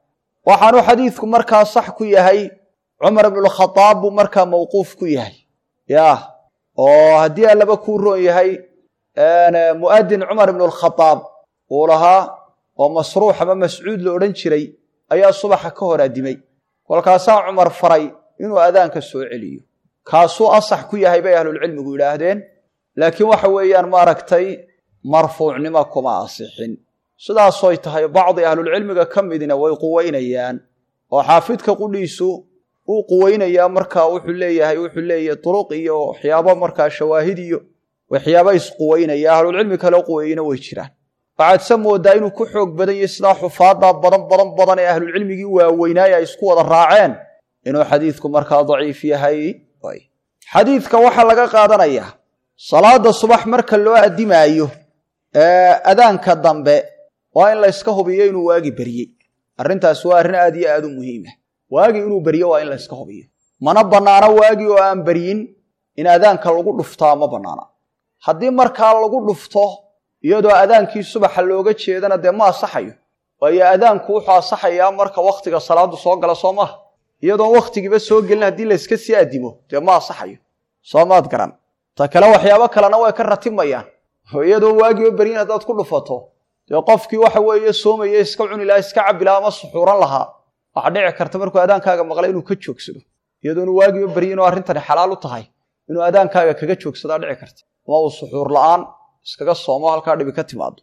waxaanu xadiidku markaa sax ku yahay cumar ibnulkhadaab buu markaa mawquuf ku yahay yah oo haddii allaba kuu roon yahay mu'adin cumar ibnulkhadaab uu lahaa oo masruux ama mascuud la odhan jiray ayaa subaxa ka hor addimay kolkaasaa cumar faray inuu adaanka soo celiyo kaasuu asax ku yahay bay ahlulcilmigu yidhaahdeen laakiin waxa weeyaan maaragtay marfuucnimo kuma asixin sidaasoy tahay bacdi ahlulcilmiga ka midna way quweynayaan oo xaafidka qudhiisu uu quweynayaa markaa wuxuu leeyahay wuxuu leeyahay duruq iyo waxyaabo markaa shawaahid iyo waxyaaba isquweynaya ahlulcilmi kale quweeyena way jiraan waxaad se moodaa inuu ku xoog badan yahay sidaa xufaadda badan badan badan ee ahlulcilmigii waaweynaaya ay isku wada raaceen inuu xadiidku markaa daciif yahay xadiidka waxaa laga qaadanayaa salaada subax marka loo addimaayo adaanka dambe waa in la yska hubiyo inuu waagi beryey arrintaas waa arrin aad iyo aad u muhiima waagi inuu beryo waa in la yska hubiyo mana bannaano waagi oo aan beryin in adaanka lagu dhuftaa ma bannaana haddii markaa lagu dhufto iyadoo adaankii subaxa looga jeedana dee ma asaxayo waayo adaanku wuxuu asaxayaa marka wakhtiga salaadu soo gala soo maaha iyadoon wakhtigiiba soo gelin haddii la yska sii addimo dee ma asaxayo soo maad garan ta kale waxyaabo kalena way ka ratimayaan oo iyadoo waagiiba beryin haddaad ku dhufato dee qofkii waxa weeye soomaya iska cuni lahaa iska cabbi lahaa ama suxuuran lahaa waxaa dhici karta markuu adaankaaga maqla inuu ka joogsado iyadoonu waagiiba beryin oo arrintani xalaal u tahay inuu adaankaaga kaga joogsadaa dhici karta ama uu suxuur la'aan iskaga soomo halkaa dhibi ka timaado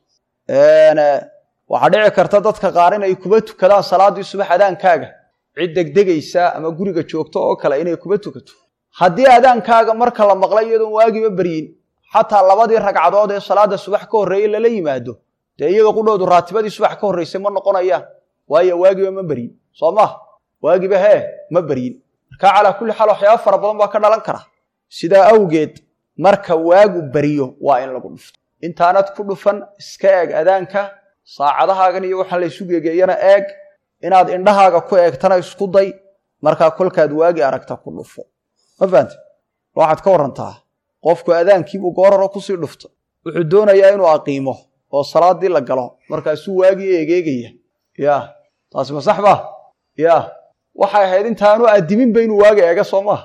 waxaa dhici karta dadka qaar inay kuba tukadaan salaaddii subax adaankaaga cid degdegaysa ama guriga joogto oo kale inay kuba tukato haddii adaankaaga marka la maqlay iyadoon waagiiba beryin xataa labadii ragcadood ee salaada subax ka horreeye lala yimaado dee iyaga qudhoodu raatibadii subax ka horraysay ma noqonayaan waayo waagiba ma beryin soo maha waagiba hee ma beryin markaa calaa kulli xaal waxyaaba fara badan baa ka dhalan kara sidaa awgeed marka waagu beriyo waa in lagu dhufto intaanad ku dhufan iska eeg adaanka saacadahaagan iyo waxaan laysu gegeeyana eeg inaad indhahaaga ku eegtana isku day markaa kolkaad waagi aragta ku dhufo ma fahamte waxaad ka warantaa qofku adaankiibuu gooraro kusii dhufta wuxuu doonayaa inuu aqiimo oo salaadii la galo markaasuu waagii eegeegaya ya taasi ma sax ba ya waxay ahayd intaanu addiminba inuu waagi eega soo maaha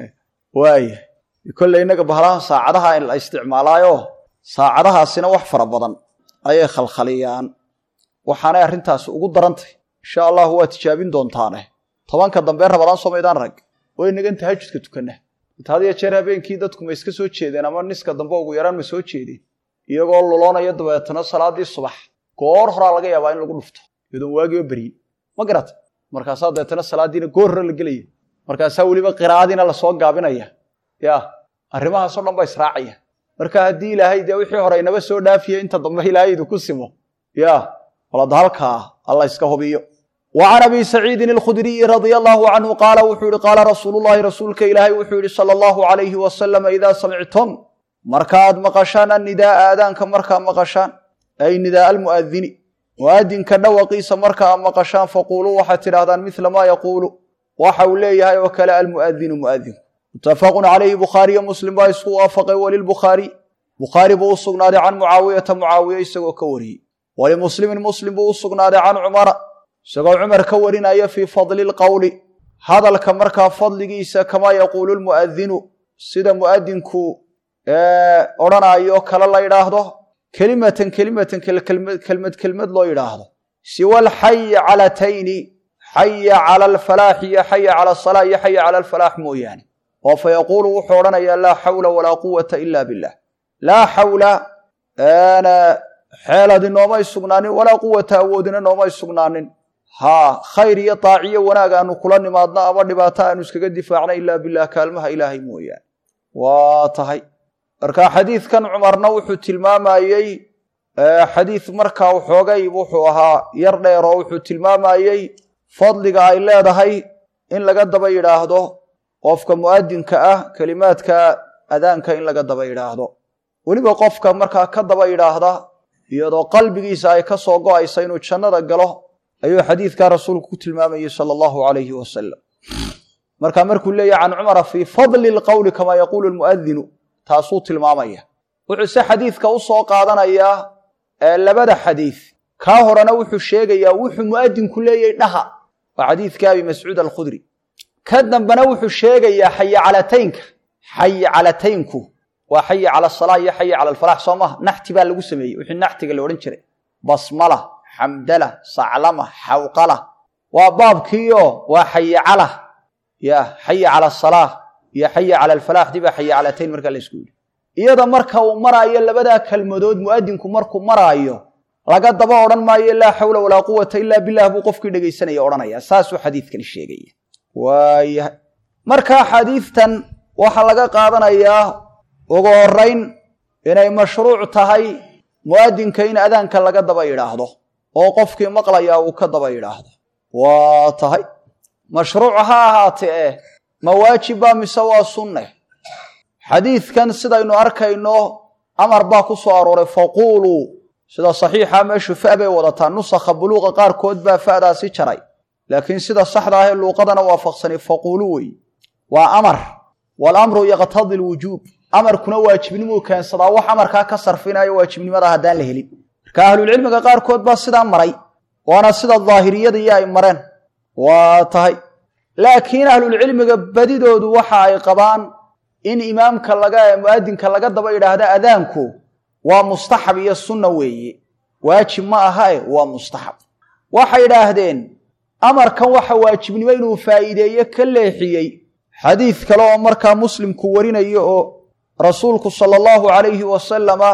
waaya kolley innaga bahalahan saacadaha la isticmaalaayo saacadahaasina wax fara badan ayay khalkhaliyaan waxaanay arrintaasi ugu darantay insha allahu waa tijaabin doontaane tobanka dambee rabadaan soomaydaan rag way nagan tahajudka tukanna int had iyo jeer habeenkii dadku ma iska soo jeedeen ama niska dambe ugu yaraan ma soo jeedeen iyagoo luloonaya dabeetana salaadii subax goor horaa laga yaabaa in lagu dhufto iyadoon waagiiba beryin ma garata markaasaa dabeetana salaadiina goor hore la gelaya markaasaa weliba qiraa'adiina lasoo gaabinaya ya arrimahaasoo dhan ba israacaya marka haddii ilaahay dee wixii hore inaba soo dhaafiya inta dambe ilaahay idinku simo ya walada halkaa alla iska hubiyo wa can abi saciidin alkhudriyi radia allahu canhu qaala wuxuu yihi qaala rasuulu llahi rasuulka ilaahay wuxuu yihi sala allahu alayhi wasalama idaa samictum markaaad maqashaan annidaaa aadaanka markaa maqashaan ay nidaaa almu'adini mu'adinka dhawaqiisa marka aad maqashaan faquuluu waxaad tidhahdaan midla maa yaquulu waxa uu leeyahay oo kale almu'adinu mu'adinku mutafaqun calayhi bukhaariyo muslim baa isku waafaqay walilbukhaari bukhaari buu u sugnaaday can mucaawiyata mucaawiya isagoo ka wariyey walimuslimin muslim buu u sugnaaday can cumara isagoo cumar ka warinaya fii fadli lqowli hadalka markaa fadligiisa kamaa yaquulu lmu'adinu sida mu'adinku odhanaayo kale la yidhaahdo kelimatan kelimatan kelmad kelmad loo yidhaahdo siwa alxayi calatayni xaya cala alfalaax iyo xaya cala asalaa iyo xaya cala alfalaax mooyaane oo fa yaquulu wuxuu odhanayaa laa xawla walaa quwata ila billah laa xawla xeeladi noomay sugnaanin walaa quwata awoodina noomay sugnaanin haa khayr iyo daaciyo wanaag aanu kula nimaadno ama dhibaato aanu iskaga difaacna ilaa bilah kaalmaha ilaahay mooyaane waa tahay marka xadiidkan cumarna wuxuu tilmaamayey xadiid markaa waxoogay wuxuu ahaa yar dheer oo wuxuu tilmaamayey fadliga ay leedahay in laga daba yidhaahdo qofka mu'adinka ah kelimaadka adaanka in laga daba yidhaahdo weliba qofka markaa ka daba yidhaahda iyadoo qalbigiisa ay ka soo go'aysa inuu jannada galo ayuu xadiidkaa rasuulku ku tilmaamayey sala allahu calayhi wasalam marka markuu leeyahy can cumara fii fadli lqowli kamaa yaquulu lmu'adinu taasuu tilmaamaya wuxuu se xadiidka u soo qaadanayaa labada xadiid kaa horena wuxuu sheegayaa wuxuu mu'adinku leeyahy dhaha waa xadiidka abi mascuud alkhudri ka dambena wuxuu sheegayaa xayi calataynka xayi calataynku waa xayi cala asalaa iyo xayi cala alfalax soo maha naxti baa lagu sameeyey wixii naxtiga la odhan jiray basmala xamdala saclama xawqala waa baabkiio waa xayi cala ya xayi cala asalaa iyo xayi cala alfalax dibaa xayi calatayn markaa la isku yidhi iyada marka uu maraayo labadaa kelmadood mu'adinku markuu maraayo laga daba odhan maayo laa xawla walaa quwata ilaa bilah buu qofkii dhegaysanaya odhanaya saasuu xadiidkani sheegaya waayahay marka xadiidtan waxaa laga qaadanayaa ugu horayn inay mashruuc tahay mu'adinka in adaanka laga daba yidhaahdo oo qofkii maqlayaa uu ka daba yidhaahdo waa tahay mashruuc ha ahaatee eh ma waajiba mise waa sunne xadiidkan sidaynu arkayno amar baa ku soo arooray faquuluu sida saxiixa meeshu fa bay wadataa nusakha buluuqa qaarkood baa fa'daasi jaray laakiin sida saxda ahee luuqadana waafaqsanay faquuluu wey waa amar waalamru yaqtadi lwujuub amarkuna waajibnimuu keensadaa wax amarkaa ka sarfinayo waajibnimada haddaan la helin marka ahlulcilmiga qaarkood baa sidaa maray waana sida daahiriyadiiyo ay mareen waa tahay laakiin ahlulcilmiga badidoodu waxa ay qabaan in imaamka laga mu'adinka laga daba yidhaahda adaanku waa mustaxab iyo sunna weeye waajib ma ahae waa mustaxab waxay idhaahdeen amarkan waxa waajibnimo inuu faa'iideeye ka leexiyey xadiid kale oo markaa muslimku warinayo oo rasuulku sala allahu calayhi wasalama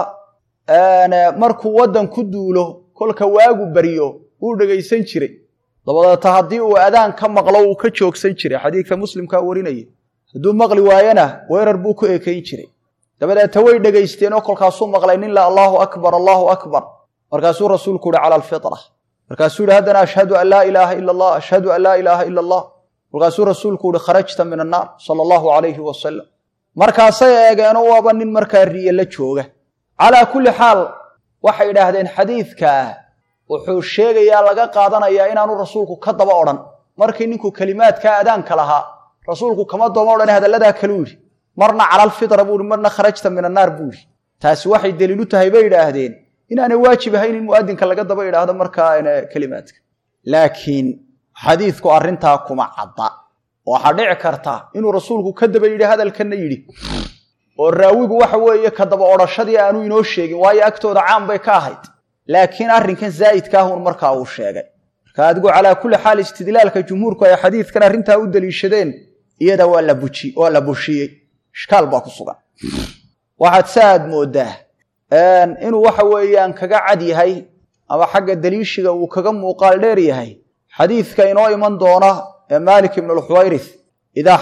markuu waddan ku duulo kolka waagu baryo wuu dhegaysan jiray dabadeeta haddii uu adaan ka maqlo wuu ka joogsan jiray xadiidka muslimkaa warinaya hadduu maqli waayana weerar buu ku ekayn jiray dabadeeta way dhegaysteen oo kolkaasuu maqlay nin la allaahu akbar allaahu akbar markaasuu rasuulku uhi cala alfitra markaasuu yihi haddana ashhadu an laa ilaaha ila allah ashhadu an laa ilaaha ila allah markaasuu rasuulku uhi kharajta min annaar sala allahu calayhi wasalam markaasay eegeenoo waaba nin markaa riye la jooga calaa kulli xaal waxay idhaahdeen xadiidkaa wuxuu sheegayaa laga qaadanayaa inaanu rasuulku ka daba odhan markii ninku kelimaadkaa adaanka lahaa rasuulku kama dooma odhan hadalladaa kaluu yidhi marna cala alfitra buu yihi marna kharajta min annaar buu yidhi taasi waxay daliilu tahay bay idhaahdeen inaanay waajib ahayn in mu'adinka laga daba idhaahdo markaa kelimaadka laakiin xadiidku arrintaa kuma cadda waxaa dhici karta inuu rasuulku ka daba yidhi hadalkanna yidhi oo raawigu waxa weeye ka daba odhashadii aanu inoo sheegin waayo agtooda caan bay ka ahayd laakiin arrinkan zaa'idkaahun markaa uu sheegay marka adigu calaa kulli xaal istidlaalka jumhuurku ay xadiidkan arrintaa u daliishadeen iyada waa la buji waa la bushiyey ishkaal baa ku sugan waxaad sa aad mooddaa inuu waxa weeyaan kaga cad yahay ama xagga daliishiga uu kaga muuqaal dheer yahay xadiidka inoo iman doona ee maalik ibnu lxuwayrith idaa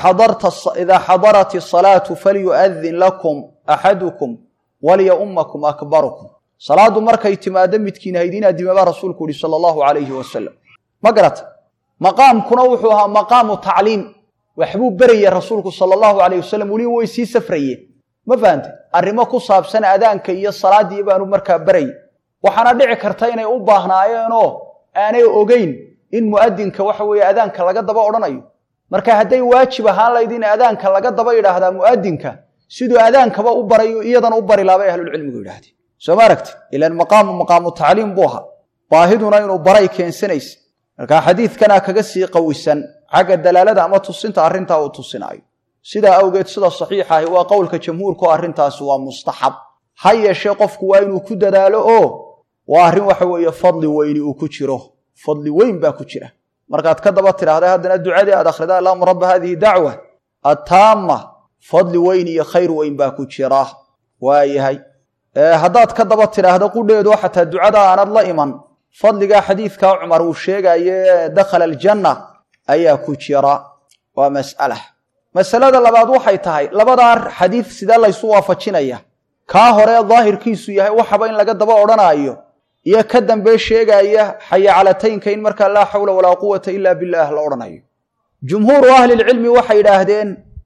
xadarat asalaatu falyu'adin lakum axadukum walyaummakum akbarukum salaaddu markay timaado midkiin haydiin adimabaa rasuulku yihi sala allahu calayhi wasalam ma garata maqaamkuna wuxuu ahaa maqaamu tacliim waxbuu beraya rasuulku sala allahu calayh wasalam weliba way sii safrayeen ma fahante arrimo ku saabsan adaanka iyo salaaddii baanu markaa berayy waxaana dhici karta inay u baahnaayeenoo aanay ogeyn in mu'adinka waxa weeye adaanka laga daba odhanayo marka hadday waajib ahaan layd in adaanka laga daba yidhaahdaa mu'adinka siduu adaankaba u barayo iyadana u bari laabay ahlulcilmigu yidhahdeen soo ma aragti ilaan maqaamu maqaamu tacliim buu ahaa baahiduna inuu baray keensanaysa marka xadiidkanaa kaga sii qawisan xagga dalaalada ama tusinta arrintaa uu tusinaayo sidaa awgeed sida saxiixa ahi waa qowlka jamhuurka oo arrintaasi waa mustaxab ha yeeshee qofku waa inuu ku dadaalo oo waa arrin waxa weeye fadli weyni uu ku jiro fadli weyn baa ku jira markaad ka daba tidhaahda haddana ducadii aad akhridaa allahuma rabba hadihi dacwa attaama fadli weyn iyo khayr weyn baa ku jira waayahay haddaad ka daba tidhaahdo qudheedu xataa ducada aanad la iman fadligaa xadiidkaa cumar uu sheegaye dakhala aljanna ayaa ku jira waa mas'ala masalada labaad waxay tahay labadaa xadiid sidee laysu waafajinaya kaa hore daahirkiisu yahay waxaba in laga daba odhanaayo iyo ka dambe sheegaya xayacalataynka in markaa laa xawla walaa quwata ila billaah la odhanayo jumhuuru ahlilcilmi waxay idhaahdeen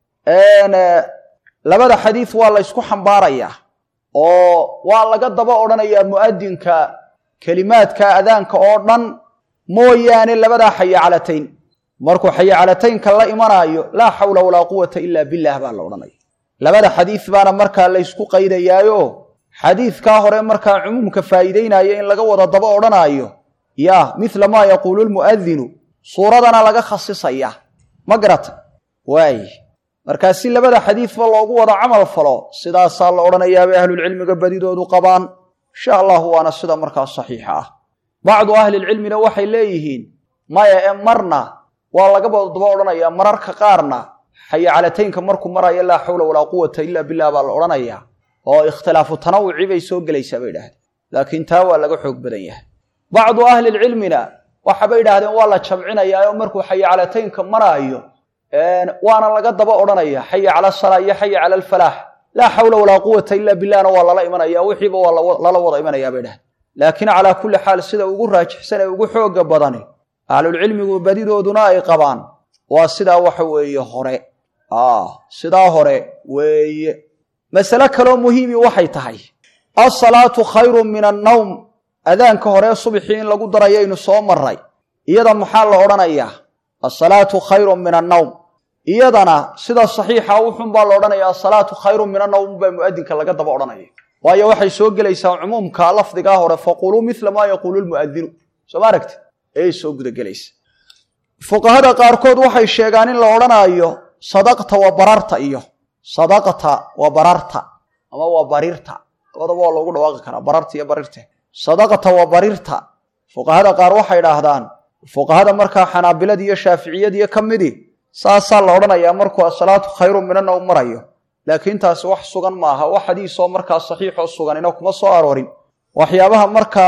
labada xadiid waa la ysku xambaarayaa oo waa laga daba odhanayaa mu'adinka kelimaadka adaanka oo dhan mooyaane labadaa xayacalatayn markuu xayacalataynka la imanaayo laa xawla walaa quwata ila billaah baa la odhanaya labada xadiid baana markaa laysku qaydayaayo xadiidkaa hore markaa cumuumka faa'iideynaya in laga wada daba odhanaayo ya mila maa yaquulu lmu'adinu suuradana laga khasisaya ma garata waay markaa si labada xadiidba loogu wada camal falo sidaasaa la odhanayaabay ahlulcilmiga badidoodu qabaan insha allahu waana sida markaa saxiixa ah bacdu ahlilcilmina waxay leeyihiin maya ee marna waa lagaba daba odhanayaa mararka qaarna xayacalataynka markuu maraya laa xawla walaa quwata ila billah baa la odhanayaa oo ikhtilaafu tanawuci bay soo gelaysaa bay idhahdeen laakiin taa waa laga xoog badan yahay bacdu ahlilcilmina waxabay idhaahdeen waa la jamcinayaa oo markuu xayacalataynka maraayo waana laga daba odhanaya xaya cala asalaa iyo xaya cala alfalaax laa xawla walaa quwata ila billahna waa lala imanaya wixiiba waa lala wada imanaya bay dhahdeen laakiin calaa kulli xaal sida ugu raajixsan ee ugu xooga badani ahlulcilmigu badidooduna ay qabaan waa sidaa waxa weeye hore sidaa hore weeye masale kaloo muhiimi waxay tahay alsalaatu khayrun min annawm adaanka hore subxii in lagu darayaynu soo maray iyada maxaa la odhanayaa asalaatu khayrun min annawm iyadana sida saxiixa wuxun baa la odhanaya asalaatu khayrun min annawm baa mu'adinka laga daba odhanaya waayo waxay soo gelaysaa cumuumka lafdigaa hore faquluu mila maa yaquulu lmu'adinu soo ma aragti ayay soo gudagelaysa fuqahada qaarkood waxay sheegaan in la odhanaayo sadaqta wa bararta iyo sadaqta wa bararta ama waa barirta labadaba waa loogu dhawaaqi karaa bararta iyo barirte sadaqta wa barirta fuqahada qaar waxay idhaahdaan fuqahada markaa xanaabilada iyo shaaficiyadiiyo ka midi saasaa la odhanayaa markuu asalaatu khayru minannawm marayo laakiin taasi wax sugan maaha wax xadiisoo markaa saxiixoo suganina kuma soo aroorin waxyaabaha markaa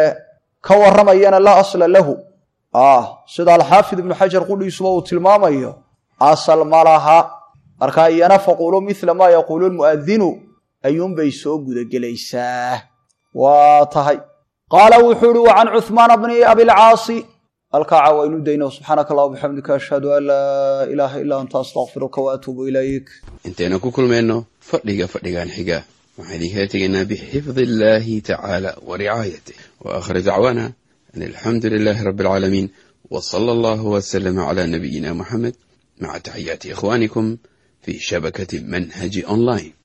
ka warramayana laa asla lahu sida alxaafid ibnu xajar qudhiisuba uu tilmaamayo asal ma laha markaa iyana faquuluu mila maa yaquulu lmu'adinu ayuunbay soo gudagelaysaa waa tahay qaala wuxuu uhi wa can cuhmaana bni abilcaasi halkaa caawaynu dayno subxaanaka allah bixamdika ashhadu an laa ilaaha ilaa anta astaqfiruka wa atuubu ilayk intaynu ku kulmayno fadhiga fadhigan xiga waxaan idinkala tegaynaa bixifdi illaahi tacaala wa ricaayatih wa aakhir dacwaana an alxamdu lilaahi rabbi alcaalamiin wa sala allahu wasalama cala nabiyina muxamed maca taxiyaati ikhwaanikum fi shabakati manhaji online